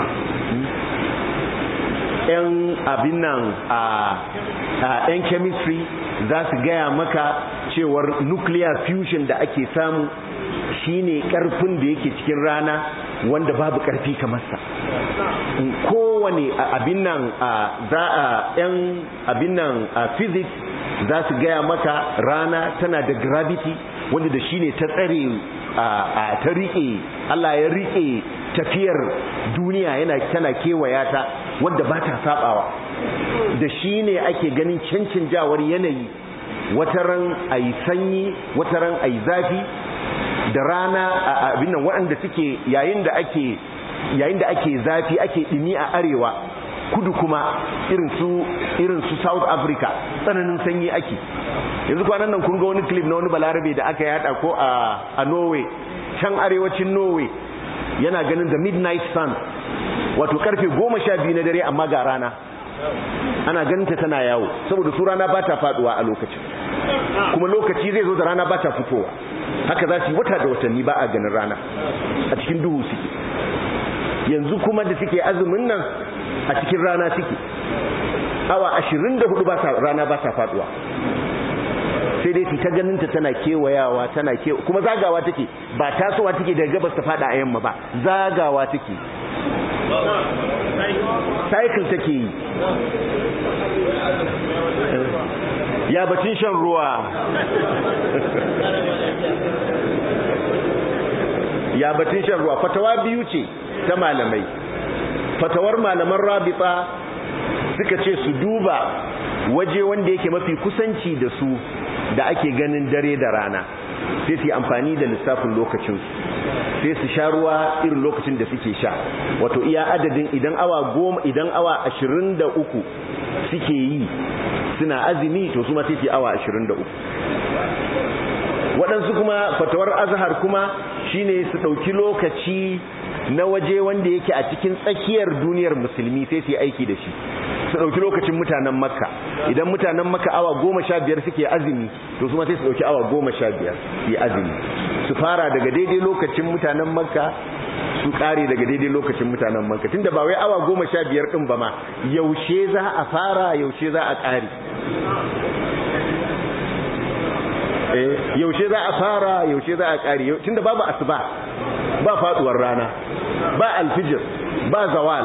yan abin nan a yan chemistry za su gaya maka cewar nuclear fusion da ake samu shine karfin da yake cikin rana wanda babu karfi kamar sa kowane abin nan za a yan abin nan physics za su gaya maka rana tana da gravity wanda da shine ta tsare ta rike Allah ya rike tafiyar duniya yana tana kewaya ta wanda ba ta sabawa da shine ake ganin cancanjawar yanayi wataran ayi sanyi wataran ayi zafi da rana abin nan waɗanda suke yayin da ake yayin da ake zafi ake dimi a arewa kudu kuma irin su irin su South Africa tsananin sanyi ake yanzu kwanan nan kun ga wani clip na wani balarabe da aka yada ko a a Norway can arewacin Norway yana ganin the midnight sun wato karfe 12 na dare amma ga rana ana ganin ta tana yawo saboda su rana ba ta faduwa a lokacin kuma lokaci zai zo da rana ba ta fitowa haka za su yi wata da watanni ba a ganin rana a cikin duhu suke yanzu kuma da suke azumin nan a cikin rana suke awa 24 ba sa rana ba sa faduwa sai dai ta ganin ta tana kewayawa tana ke kuma zagawa take ba tasowa take daga gabas ta fada a yamma ba zagawa take cycle take yi ya bacin shan ruwa ya batun shan ruwa fatawa biyu ce ta malamai fatawar malaman rabita suka ce su duba waje wanda yake mafi kusanci da su da ake ganin dare da rana sai su yi amfani da lissafin lokacinsu sai su sha ruwa irin lokacin da suke sha wato iya adadin idan awa goma idan awa ashirin da uku suke yi suna azumi to su ma sai su yi awa ashirin da uku waɗansu kuma fatawar azhar kuma shine su ɗauki lokaci na waje wanda yake a cikin tsakiyar duniyar musulmi sai su yi aiki da shi su ɗauki lokacin mutanen makka idan mutanen makka awa goma sha biyar suke azumi to su ma sai su ɗauki awa goma sha biyar su yi azumi su fara daga daidai lokacin mutanen makka su ƙare daga daidai lokacin mutanen makka tunda ba wai awa goma sha biyar ɗin ba ma yaushe za a fara yaushe za a ƙare yaushe za a fara yaushe za a ƙare tunda babu asuba ba faduwar rana ba alfijir ba zawal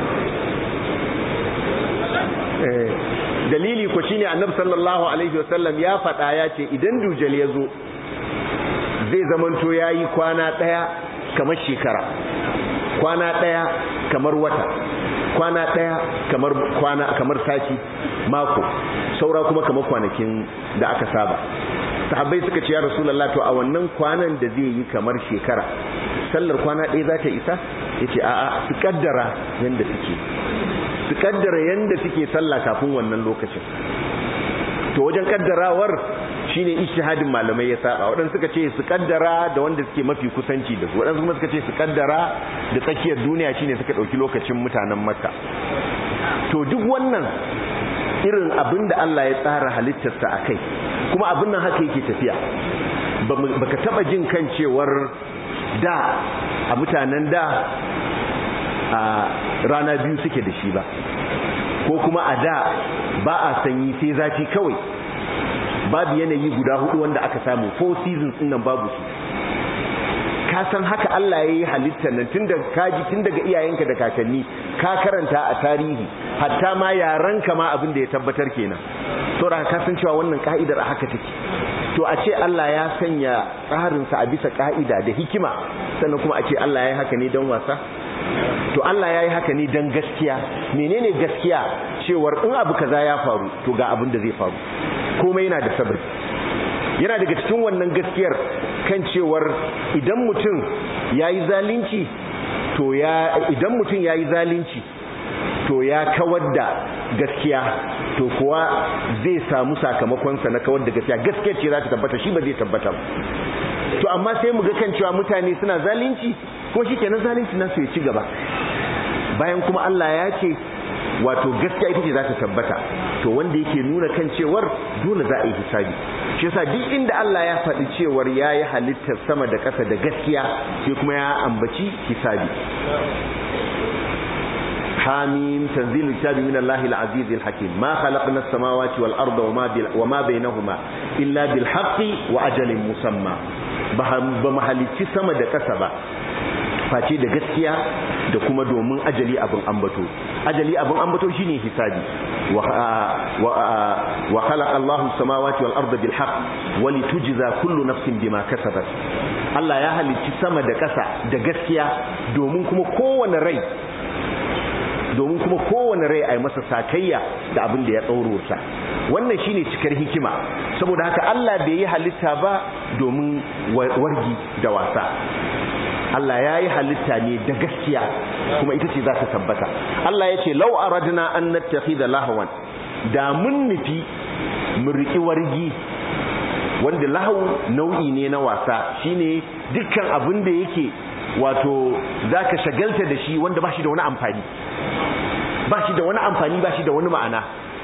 dalili ko shine annabi sallallahu alaihi wasallam ya faɗa ya ce idan dujal ya zo zai zamanto yayi kwana ɗaya kamar shekara kwana ɗaya kamar wata kwana ɗaya kamar kwana kamar sati mako saura kuma kamar kwanakin da aka saba sahabbai suka ce ya rasulullah to a wannan kwanan da zai yi kamar shekara sallar kwana ɗaya za ta isa yace a'a su kaddara yanda suke su kaddara yanda suke sallah kafin wannan lokacin to wajen kaddarawar shine ijtihadin malamai ya saba waɗansu suka ce su kaddara da wanda suke mafi kusanci da su waɗansu kuma suka ce su kaddara da tsakiyar duniya shine suka ɗauki lokacin mutanen makka to duk wannan irin abin da Allah ya tsara halittarsa a kai kuma abin nan haka yake tafiya baka taba jin kan cewar da a mutanen da a rana biyu suke da shi ba ko kuma a da ba a sanyi sai zafi kawai babu yanayi guda hudu wanda aka samu four seasons din nan babu su ka san haka Allah ya yi halittar nan tun daga kaji tun daga iyayenka da kakanni ka karanta a tarihi hatta ma yaranka ma abin da ya tabbatar kenan saboda ka san cewa wannan ka'idar a haka take to a ce Allah ya sanya tsarinsa a bisa ka'ida da hikima sannan kuma a ce Allah ya yi haka ne don wasa to Allah ya yi haka ne don gaskiya menene gaskiya cewar in abu kaza ya faru to ga abin da zai faru komai yana da sabari yana daga cikin wannan gaskiyar kan cewar idan mutum ya yi zalunci to ya idan mutum ya yi zalunci to ya kawar da gaskiya to kuwa zai samu sakamakonsa na kawar da gaskiya gaskiya ce za ta tabbata shi ba zai tabbata ba to amma sai mu ga kan cewa mutane suna zalunci ko shi kenan zalunci nasu ya ci gaba bayan kuma Allah ya ce wato gaskiya ita ce za ta tabbata to wanda yake nuna kan cewar dole za a yi hisabi shi yasa duk inda Allah ya faɗi cewar ya yi halittar sama da ƙasa da gaskiya sai kuma ya ambaci hisabi حاميم تنزيل الكتاب من الله العزيز الحكيم ما خلقنا السماوات والأرض وما, وما بينهما إلا بالحق وأجل مسمى بمحلتي سما da ƙasa ba face da gaskiya da kuma domin ajali abin ambato ajali abin ambato shine hisabi wa khalaqa Allahu samawati wal arda bil haqq wa litujza kullu nafsin bima kasabat Allah ya halicci sama da ƙasa da gaskiya domin kuma kowane rai domin kuma kowane rai a yi masa sakayya da abin da ya tsaurota wannan shine cikar hikima saboda haka Allah bai yi halitta ba domin wargi da wasa Allah ya yi halitta ne da gaskiya kuma ita ce za ta tabbata Allah ya ce lau aradna an nattakhidha lahwan da mun nufi mu riki wargi wanda lahu nau'i ne na wasa shine dukkan abin da yake wato zaka shagalta da shi wanda ba shi da wani amfani ba shi da wani amfani ba shi da wani ma'ana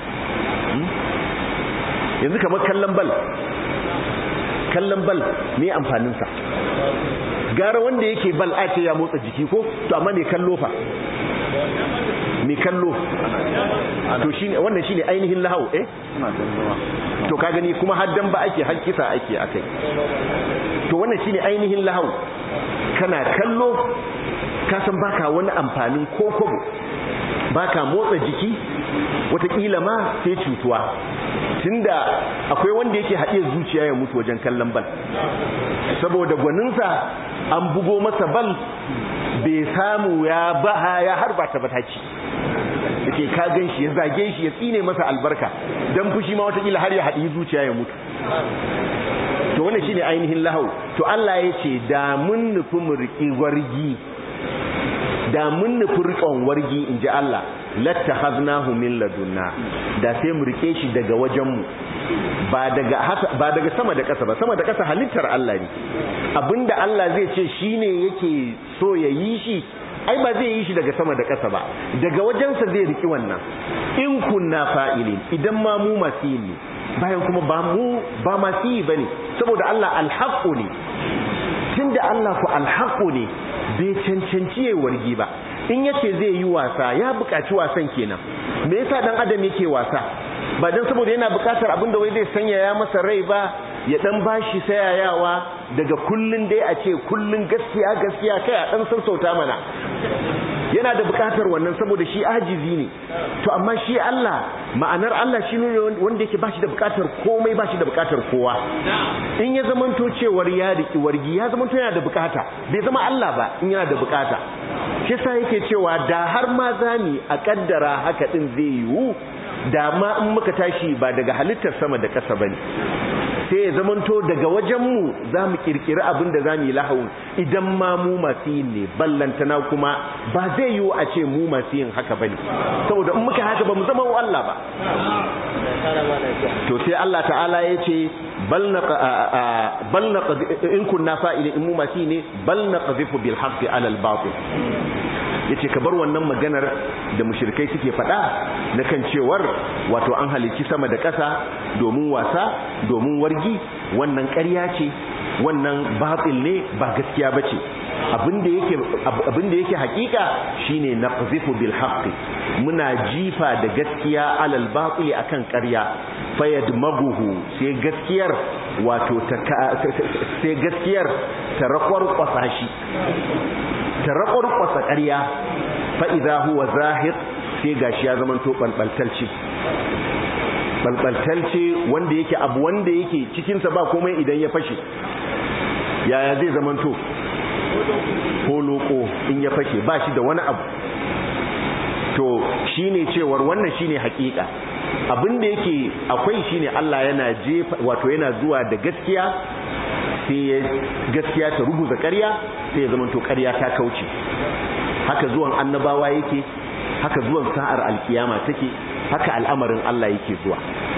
yanzu kamar kallon bal kallon bal me amfaninsa gara wanda yake bal a ce ya motsa jiki ko to amma mai kallo fa mai kallo to shine wannan shine ainihin lahau eh to ka gani kuma haddan ba ake hakkisa ake akai to wannan shine ainihin lahau kana kallo ka san baka wani amfanin ko kobo baka motsa jiki watakila ma sai cutuwa tunda akwai wanda yake haɗe zuciya ya mutu wajen kallon bal saboda gwaninsa an bugo masa bal bai samu ya baha ya harba ta bataki yake ka gan shi ya zage shi ya tsine masa albarka don fushi ma watakila har ya haɗi zuciya ya mutu to wannan shine ainihin lahau to Allah ya ce da mun nufi mu riƙi wargi da mun nufi riƙon wargi in ji Allah lattakhadnahu min ladunna da sai mu rike shi daga wajenmu ba daga ba daga sama da ƙasa ba sama da ƙasa halittar Allah ne abinda Allah zai ce shine yake so ya yi shi ai ba zai yi shi daga sama da ƙasa ba daga wajensa zai riki wannan in kunna fa'ilin idan ma mu masu yi ne bayan kuma ba mu ba masu yi bane saboda Allah alhaqqu ne tunda Allah ku alhaqqu ne bai cancanci yayi wargi ba in yace zai yi wasa ya buƙaci wasan kenan me yasa dan adam yake wasa ba dan saboda yana buƙatar abinda wai zai sanya ya masa rai ba ya dan bashi sayayawa daga kullun dai a ce kullun gaskiya gaskiya kai a dan sassauta mana yana da bukatar wannan saboda shi ajizi ne to amma shi Allah ma'anar Allah shi ne wanda yake bashi da bukatar komai bashi da bukatar kowa in ya zamanto cewar ya riki wargi ya zamanto yana da bukata bai zama Allah ba in yana da bukata shi sa yake cewa da har ma zani a kaddara haka din zai yiwu da ma in muka tashi ba daga halittar sama da ƙasa bane sai ya zamanto daga wajenmu za mu kirkiri abin da za mu yi lahawun idan ma mu masu yin ne ballantana kuma ba zai yiwu a ce mu masu yin haka ba ne saboda in muka haka ba mu zama wa Allah ba to sai Allah ta'ala ya ce bal na in kunna fa'ili in mu masu yi ne bal na qazifu bil haqqi ala al batil yace ka bar wannan maganar da mushrikai suke faɗa na kan cewar wato an halicci sama da ƙasa domin wasa domin wargi wannan ƙarya ce wannan batil ne ba gaskiya bace abinda yake abinda yake hakika shine naqzifu bil haqqi muna jifa da gaskiya alal batil akan ƙarya fayadmaguhu sai gaskiyar wato ta sai gaskiyar ta rakwar kwasashi ta rakwar kwasa ƙarya fa idza huwa zahiq sai gashi ya zama to balbaltalci balbaltalci wanda yake abu wanda yake cikin sa ba komai idan ya fashe yaya zai zama to holoko in ya fashe ba shi da wani abu to shine cewar wannan shine hakika abin da yake akwai shine Allah yana jefa wato yana zuwa da gaskiya sai gaskiya ta rubuza ƙarya sai ya zama to ƙarya ta kauce haka zuwan annabawa yake haka zuwan sa'ar alkiyama take haka al'amarin Allah yake zuwa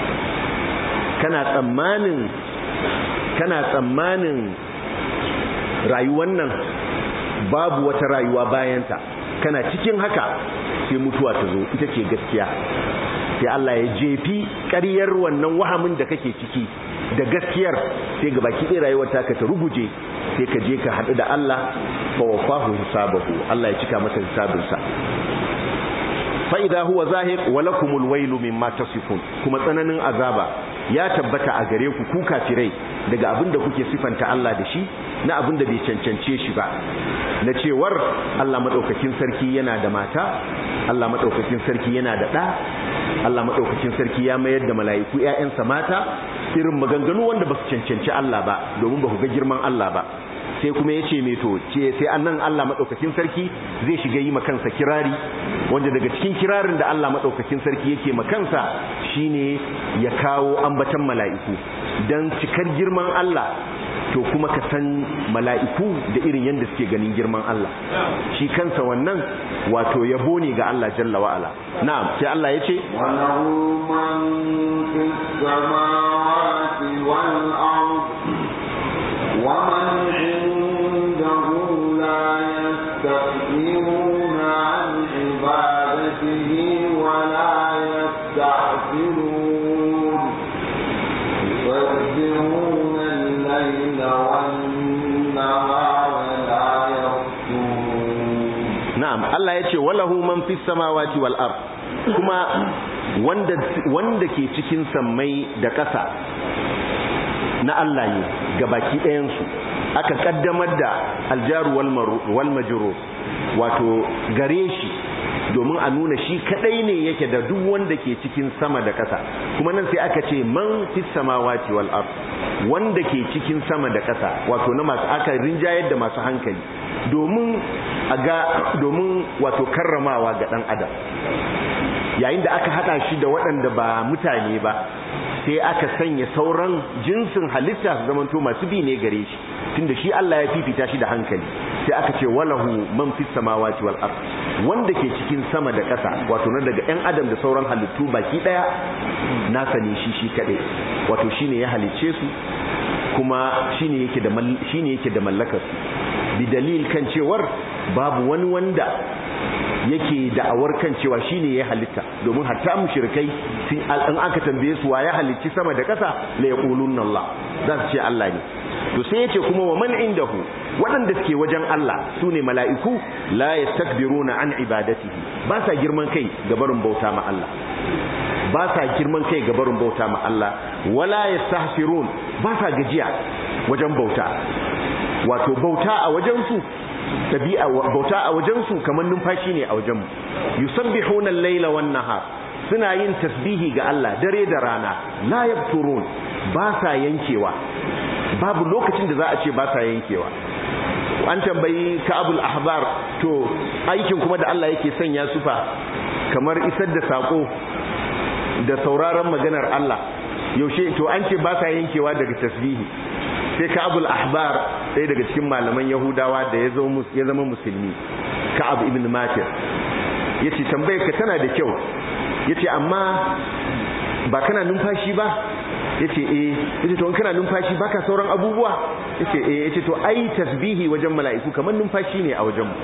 kana tsammanin kana tsammanin rayuwar nan babu wata rayuwa bayanta kana cikin haka sai mutuwa ta zo ita ce gaskiya sai Allah ya jefi ƙaryar wannan wahamin da kake ciki da gaskiyar sai ga baki ɗaya rayuwar taka ta ruguje sai ka je ka haɗu da Allah fa wafahu hisabahu Allah ya cika masa hisabinsa fa idza huwa zahiq wa lakumul wailu mimma tasifun kuma tsananin azaba ya tabbata a gare ku ku kafirai daga abin da kuke sifanta Allah da shi na abin da bai cancance shi ba na cewar Allah madaukakin sarki yana da mata Allah madaukakin sarki yana da ɗa Allah madaukakin sarki ya mayar da mala'iku ƴaƴansa mata irin maganganu wanda ba su cancanci Allah ba domin ba ku ga girman Allah ba sai kuma ya ce meto ce sai annan Allah maɗaukakin sarki zai shiga yi makansa kirari wanda daga cikin kirarin da Allah maɗaukakin sarki yake makansa shine ya kawo ambatan mala'iku don cikar girman Allah to kuma ka san mala'iku da irin yadda suke ganin girman Allah shi kansa wannan wato yabo ne ga Allah jalla wa'ala na'am sai Allah ya ce وله من في السماوات والأرض ومن عنده لا يستكبرون عن عبادته ولا يستعجلون يسبحون الليل والنهار لا يفترون na'am Allah ya ce walahu man fis samawati wal ard kuma wanda wanda ke cikin sammai da ƙasa na Allah ne ga baki ɗayan su aka kaddamar da aljaru wal maru wal majrur wato gare shi domin a nuna shi kadai ne yake da duk wanda ke cikin sama da ƙasa kuma nan sai aka ce man fis samawati wal ard wanda ke cikin sama da ƙasa wato na masu aka rinjayar da masu hankali domin a ga domin wato karramawa ga dan adam yayin da aka hada shi da waɗanda ba mutane ba sai aka sanya sauran jinsin halitta su zamanto masu bi ne gare shi tunda shi Allah ya fifita shi da hankali sai aka ce walahu man fis samawati wal ard wanda ke cikin sama da ƙasa wato na daga 'yan adam da sauran halittu baki ɗaya nasa ne shi shi kaɗai wato shi ne ya halicce su kuma shi ne yake da mallakarsu bi dalil kan cewar babu wani wanda yake da'awar kan cewa shine ya halitta domin hatta mushrikai sun an aka tambaye su wa ya halicci sama da ƙasa la yaqulunna Allah za su ce Allah ne to sai yace kuma wa man indahu waɗanda suke wajen Allah sune mala'iku la yastakbiruna an ibadatihi ba sa girman kai ga barin bauta ma Allah ba sa girman kai ga barin bauta ma Allah wala yastahsirun ba sa gajiya wajen bauta wato bauta a wajen su tabi'a bauta a wajensu kamar numfashi ne a wajenmu yusabbihuna al-laila wan nahar suna yin tasbihi ga Allah dare da rana la yafturun ba sa yankewa babu lokacin da za a ce ba sa yankewa an tambayi Ka'abul Ahbar to aikin kuma da Allah yake sanya su fa kamar isar da sako da sauraron maganar Allah yaushe to an ce ba sa yankewa daga tasbihi sai ka'abul ahbar ɗaya daga cikin malaman yahudawa da ya zama musulmi ka'ab ibn matir ya ce tambayar ka tana da kyau ya ce amma ba kana numfashi ba ya ce eh ya ce to kana numfashi ba ka sauran abubuwa ya ce eh ya ce to ai tasbihi wajen mala'iku kamar numfashi ne a wajenmu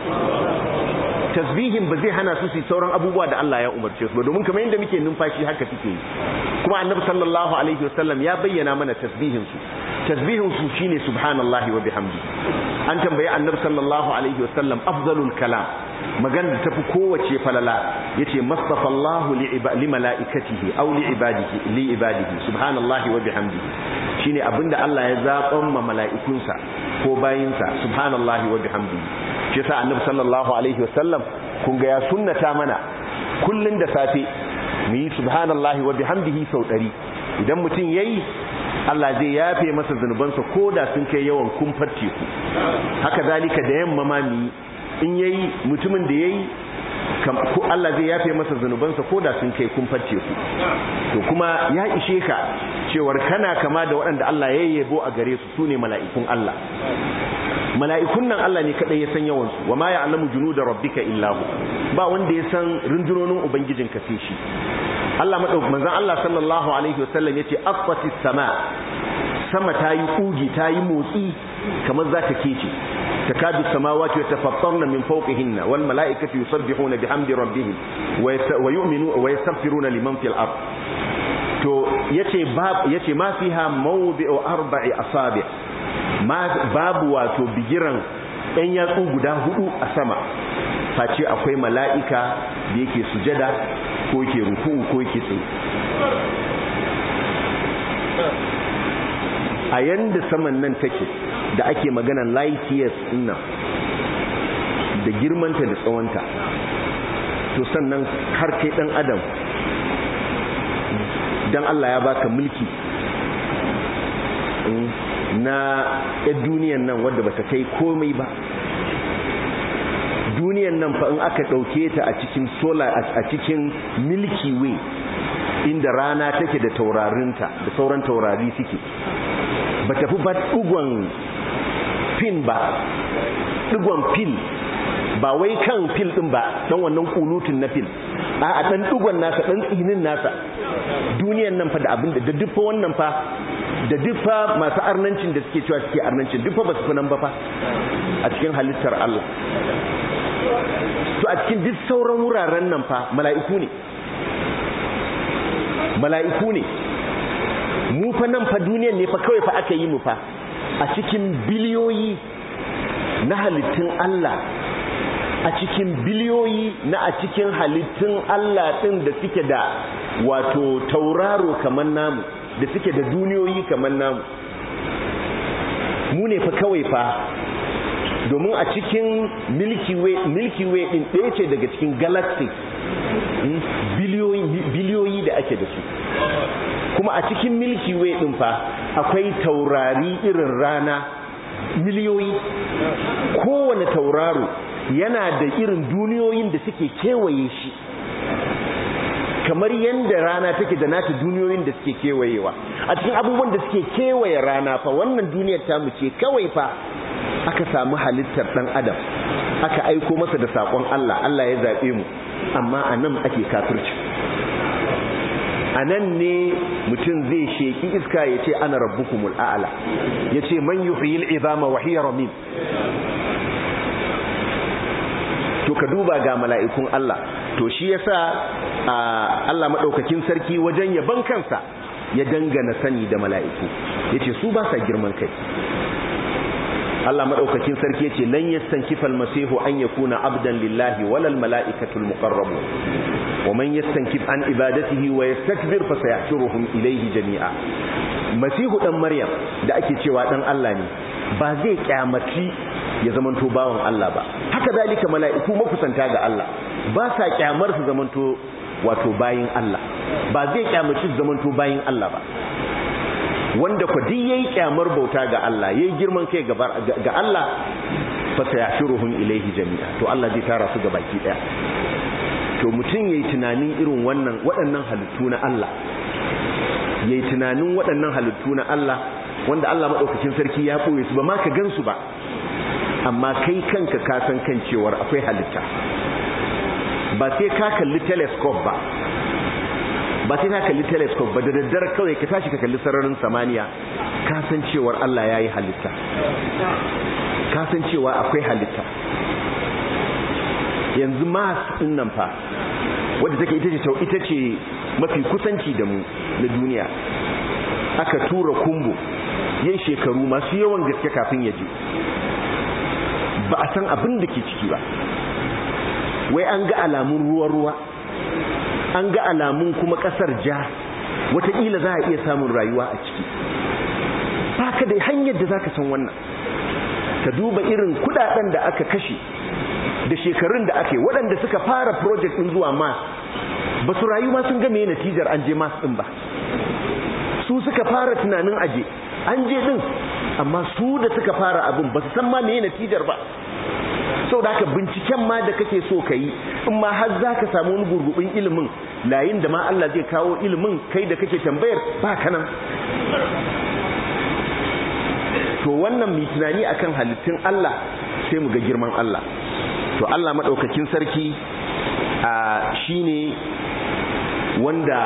tasbihin ba zai hana su su sauran abubuwa da Allah ya umarce su ba domin kamar yadda muke numfashi haka suke yi kuma annabi sallallahu alaihi wasallam ya bayyana mana tasbihin su tasbihin su shine subhanallahi wa bihamdi an tambayi annabi sallallahu alaihi wasallam afdalul kalam magana da tafi kowace falala yace mastafallahu li malaikatihi aw li ibadihi li ibadihi subhanallahi wa bihamdihi shine abinda Allah ya zaban ma mala'ikunsa ko bayinsa subhanallahi wa bihamdihi shi yasa annabi sallallahu alaihi wasallam kun ga ya sunnata mana kullun da safe mu yi subhanallahi wa bihamdihi sau 100 idan mutum yayi Allah zai yafe masa zunubansa ko da sun kai yawan kumfar teku haka zalika da yamma ma mu in yayi mutumin da yayi ko Allah zai yafe masa zunubansa ko da sun kai kumfar teku to kuma ya ishe ka cewar kana kama da waɗanda Allah ya yabo a gare su sune mala'ikun Allah mala'ikun nan Allah ne kadai ya san yawan su wa ma ya'lamu junuda rabbika illa hu ba wanda ya san rundunonin ubangijinka sai shi Allah madauk manzon Allah sallallahu alaihi wasallam yace affatis sama sama tayi kugi tayi motsi kamar za ta kece takadu samawati yatafattarna min fawqihinna wal malaikatu yusabbihuna bihamdi rabbihim wa yu'minu wa yastaghfiruna liman fil ard to yace bab yace ma fiha mawdi'u arba'i asabi' ma babu wato bigiran ɗan yatsu guda hudu a sama face akwai mala'ika da yake sujada ko yake ruku ko yake tsaye a yanda saman nan take da ake maganan light years nan da girmanta da tsawonta to sannan har kai dan adam dan Allah ya baka mulki na yan duniyan nan wadda bata kai komai ba duniyan nan fa in aka dauke ta a cikin solar a cikin milky way inda rana take da taurarinta da sauran taurari suke ba tafi ba dugon pin ba dugon pin ba wai kan fil din ba dan wannan kulutun na fil a a dan dugon nasa dan tsinin nasa duniyan nan fa da abin da duffa wannan fa da duffa masu arnancin da suke cewa suke arnancin duffa ba su fi nan ba fa a cikin halittar Allah to a cikin duk sauran wuraren nan fa mala'iku ne mala'iku ne mu fa nan fa duniyan ne fa kawai fa aka yi mu fa a cikin biliyoyi na halittun Allah a cikin biliyoyi na a cikin halittun Allah ɗin da suke da wato tauraro kamar namu da suke da duniyoyi kamar namu mu ne fa kawai fa domin a cikin milky way milky way ɗin ɗaya ce daga cikin galaxy biliyoyi da ake da su kuma a cikin milky way ɗin fa akwai taurari irin rana miliyoyi kowane tauraro yana da irin duniyoyin da suke kewaye shi kamar yadda rana take da nata duniyoyin da suke kewayewa a cikin abubuwan da suke kewaye rana fa wannan duniyar tamu ce kawai fa aka samu halittar dan adam aka aiko masa da sakon Allah Allah ya zabe mu amma anan ake kafirci anan ne mutum zai sheki iska ya ce ana rabbukumul a'la ya ce man yuhyil izama wa hiya ramim to ka duba ga mala'ikun Allah to shi yasa Allah madaukakin sarki wajen yaban kansa ya dangana sani da mala'iku yace su ba sa girman kai Allah madaukakin sarki yace lan yastankifa almasihu an yakuna abdan lillahi walal mala'ikatul muqarrabun wa man yastankif an ibadatihi wa yastakbir fa sayahshuruhum ilayhi jami'a masihu dan maryam da ake cewa dan Allah ne ba zai kyamaci ya zamanto bawan Allah ba haka zalika mala'iku makusanta ga Allah ba sa kyamar su zamanto wato bayin Allah ba zai kyamaci su zamanto bayin Allah ba wanda ku duk yayi kyamar bauta ga Allah yayi girman kai ga Allah fa sayashuruhum ilayhi jami'a to Allah zai tara su ga baki daya to mutum yayi tunanin irin wannan waɗannan halittu na Allah yayi tunanin waɗannan halittu na Allah wanda Allah madaukakin sarki ya boye su ba ma ka gansu ba amma kai kanka ka san kan cewar akwai halitta ba sai ka kalli telescope ba ba sai ka kalli telescope ba da daddare kawai ka tashi ka kalli sararin samaniya ka san cewar Allah ya yi halitta ka san cewa akwai halitta yanzu mars din nan fa wadda take ita ce ita ce mafi kusanci da mu na duniya aka tura kumbo yin shekaru masu yawan gaske kafin ya je ba a san abin da ke ciki ba wai an ga alamun ruwa-ruwa an ga alamun kuma kasar ja wataƙila za a iya samun rayuwa a ciki ba ka da hanyar da za ka san wannan ka duba irin kudaden da aka kashe da shekarun da aka yi waɗanda suka fara project ɗin zuwa mars ba su rayu ma sun game natijar an je mars ɗin ba su suka fara tunanin aje an je ɗin amma su da suka fara abin ba su san ma me natijar ba sau da binciken ma da kake so ka yi in ma har za ka samu wani gurgubin ilimin layin da ma Allah zai kawo ilimin kai da kake tambayar ba kanan to wannan mai tunani akan halittun Allah sai mu ga girman Allah to Allah maɗaukakin sarki shi ne wanda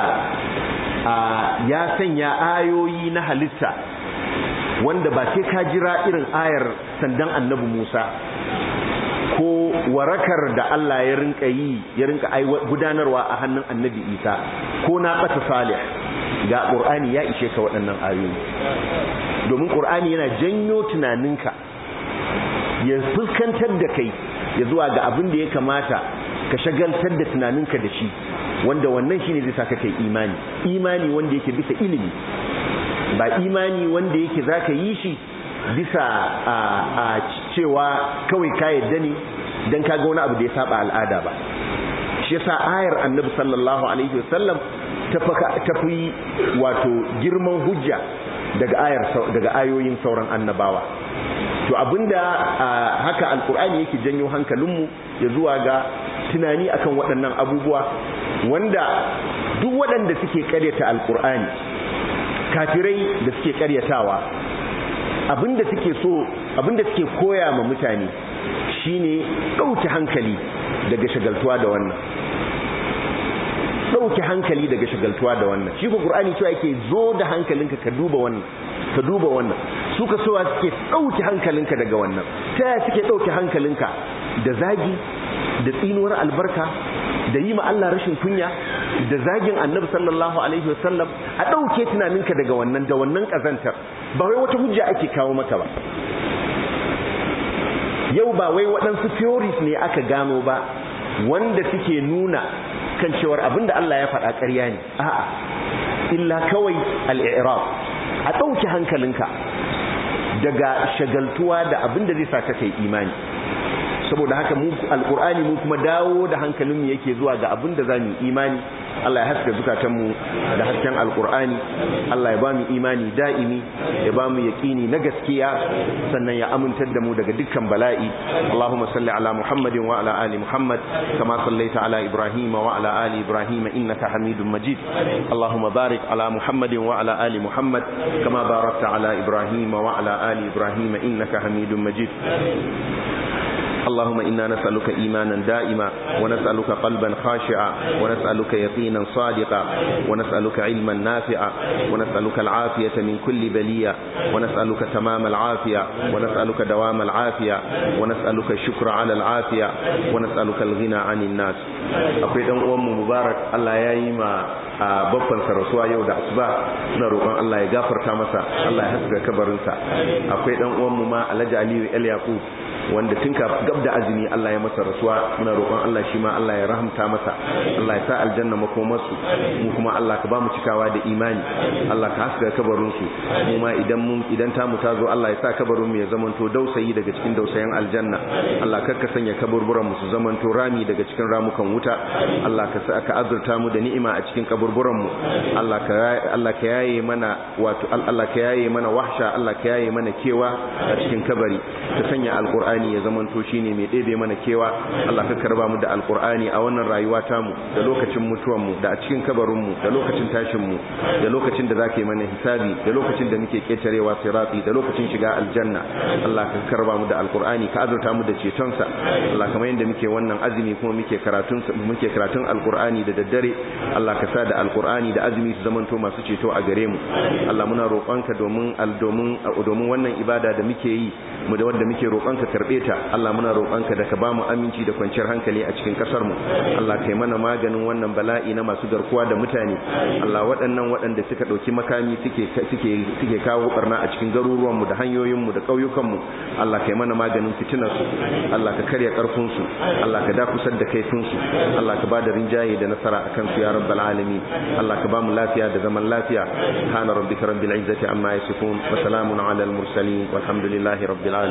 ya sanya ayoyi na halitta wanda ba sai ka jira irin ayar sandan annabi Musa ko warakar da Allah ya rinka yi ya rinka gudanarwa a hannun annabi Isa ko na ɓata salih ga ƙur'ani ya ishe ka waɗannan ayoyi domin ƙur'ani yana janyo tunaninka ya fuskantar da kai ya zuwa ga abin da ya kamata ka shagaltar da tunaninka da shi wanda wannan shine zai saka kai imani imani wanda yake bisa ilimi ba imani wanda yake zaka yi shi bisa a cewa kawai ka yadda ne dan kaga wani abu da ya saba al'ada ba shi yasa ayar annabi sallallahu alaihi wasallam ta fi wato girman hujja daga ayar daga ayoyin sauran annabawa to abinda haka alkur'ani yake janyo hankalinmu ya zuwa ga tunani akan waɗannan abubuwa wanda duk waɗanda suke karyata alkur'ani kafirai da suke karyatawa abinda suke so abinda suke koya ma mutane shine ɗauke hankali daga shagaltuwa da wannan ɗauke hankali daga shagaltuwa da wannan shi ko qur'ani cewa yake zo da hankalinka ka duba wannan ka duba wannan suka sowa suke ɗauke hankalinka daga wannan ta yaya suke ɗauke hankalinka da zagi da tsinuwar albarka da yi ma Allah rashin kunya da zagin annabi sallallahu alaihi wasallam a ɗauke tunaninka daga wannan da wannan ƙazantar ba wai wata hujja ake kawo mata ba yau ba wai waɗansu theories ne aka gano ba wanda suke nuna kan cewar abinda Allah ya faɗa ƙarya ne a'a illa kawai al-i'rab a ɗauki hankalinka daga shagaltuwa da abinda zai sa ka kai imani saboda haka mu alqur'ani mu kuma dawo da hankalinmu yake zuwa ga abinda zamu imani Allah ya haska zukatanmu da hasken alqur'ani Allah ya bamu imani da'imi ya bamu yaqini na gaskiya sannan ya amintar da mu daga dukkan bala'i Allahumma salli ala Muhammadin wa ala ali Muhammad kama sallaita ala Ibrahim wa ala ali Ibrahim innaka Hamidum Majid Allahumma barik ala Muhammadin wa ala ali Muhammad kama barakta ala Ibrahim wa ala ali Ibrahim innaka Hamidum Majid اللهم إنا نسألك إيمانا دائما ونسألك قلبا خاشعا ونسألك يقينا صادقا ونسألك علما نافعا ونسألك العافية من كل بلية ونسألك تمام العافية ونسألك دوام العافية ونسألك الشكر على العافية ونسألك الغنى عن الناس akwai dan uwan mu mubarak Allah ya yi ma babban rasuwa yau da asuba suna roƙon Allah ya gafarta masa Allah ya haska kabarinsa akwai dan uwan mu ma Alhaji Aliyu El Yaqub wanda tun ka gab da azumi Allah ya masa rasuwa muna roƙon Allah shi ma Allah ya rahamta masa Allah ya sa aljanna makomarsu mu kuma Allah ka ba mu cikawa da imani Allah ka haska kabarin su mu ma idan mun idan ta mu tazo Allah ya sa kabarin mu ya zamanto dausayi daga cikin dausayin aljanna Allah kar ka sanya kaburburan mu su zamanto rami daga cikin ramukan wuta Allah ka sa ka azurta mu da ni'ima a cikin kaburburan mu Allah ka Allah ka yaye mana wato Allah ka yaye mana wahsha Allah ka yaye mana kewa a cikin kabari ka sanya alqur'ani alqur'ani ya zamanto shine mai ɗebe mana kewa Allah ka karba mu da alqur'ani a wannan rayuwa ta mu da lokacin mutuwan mu da a cikin kabarin mu da lokacin tashin mu da lokacin da zaka yi mana hisabi da lokacin da muke ketarewa sirati da lokacin shiga aljanna Allah ka karba mu da alqur'ani ka azurta mu da ceton sa Allah kamar yanda muke wannan azumi kuma muke karatun muke karatun alqur'ani da daddare Allah ka sa da alqur'ani da azumi su zamanto masu ceto a gare mu Allah muna roƙonka domin domin domin wannan ibada da muke yi mu da wanda muke roƙonka karbe ta Allah muna roƙonka da ka bamu aminci da kwanciyar hankali a cikin kasar mu Allah kai mana maganin wannan bala'i na masu garkuwa da mutane Allah waɗannan waɗanda suka ɗauki makami suke suke suke kawo barna a cikin garuruwan mu da hanyoyin mu da ƙauyukan mu Allah kai mana maganin fitinar su Allah ka karya ƙarfin su Allah ka dakusar da kaifin su Allah ka bada rinjaye da nasara akan su ya rabbal alamin Allah ka bamu lafiya da zaman lafiya subhana rabbika rabbil izzati amma yasifun wa salamun ala al mursalin walhamdulillahi rabbil alamin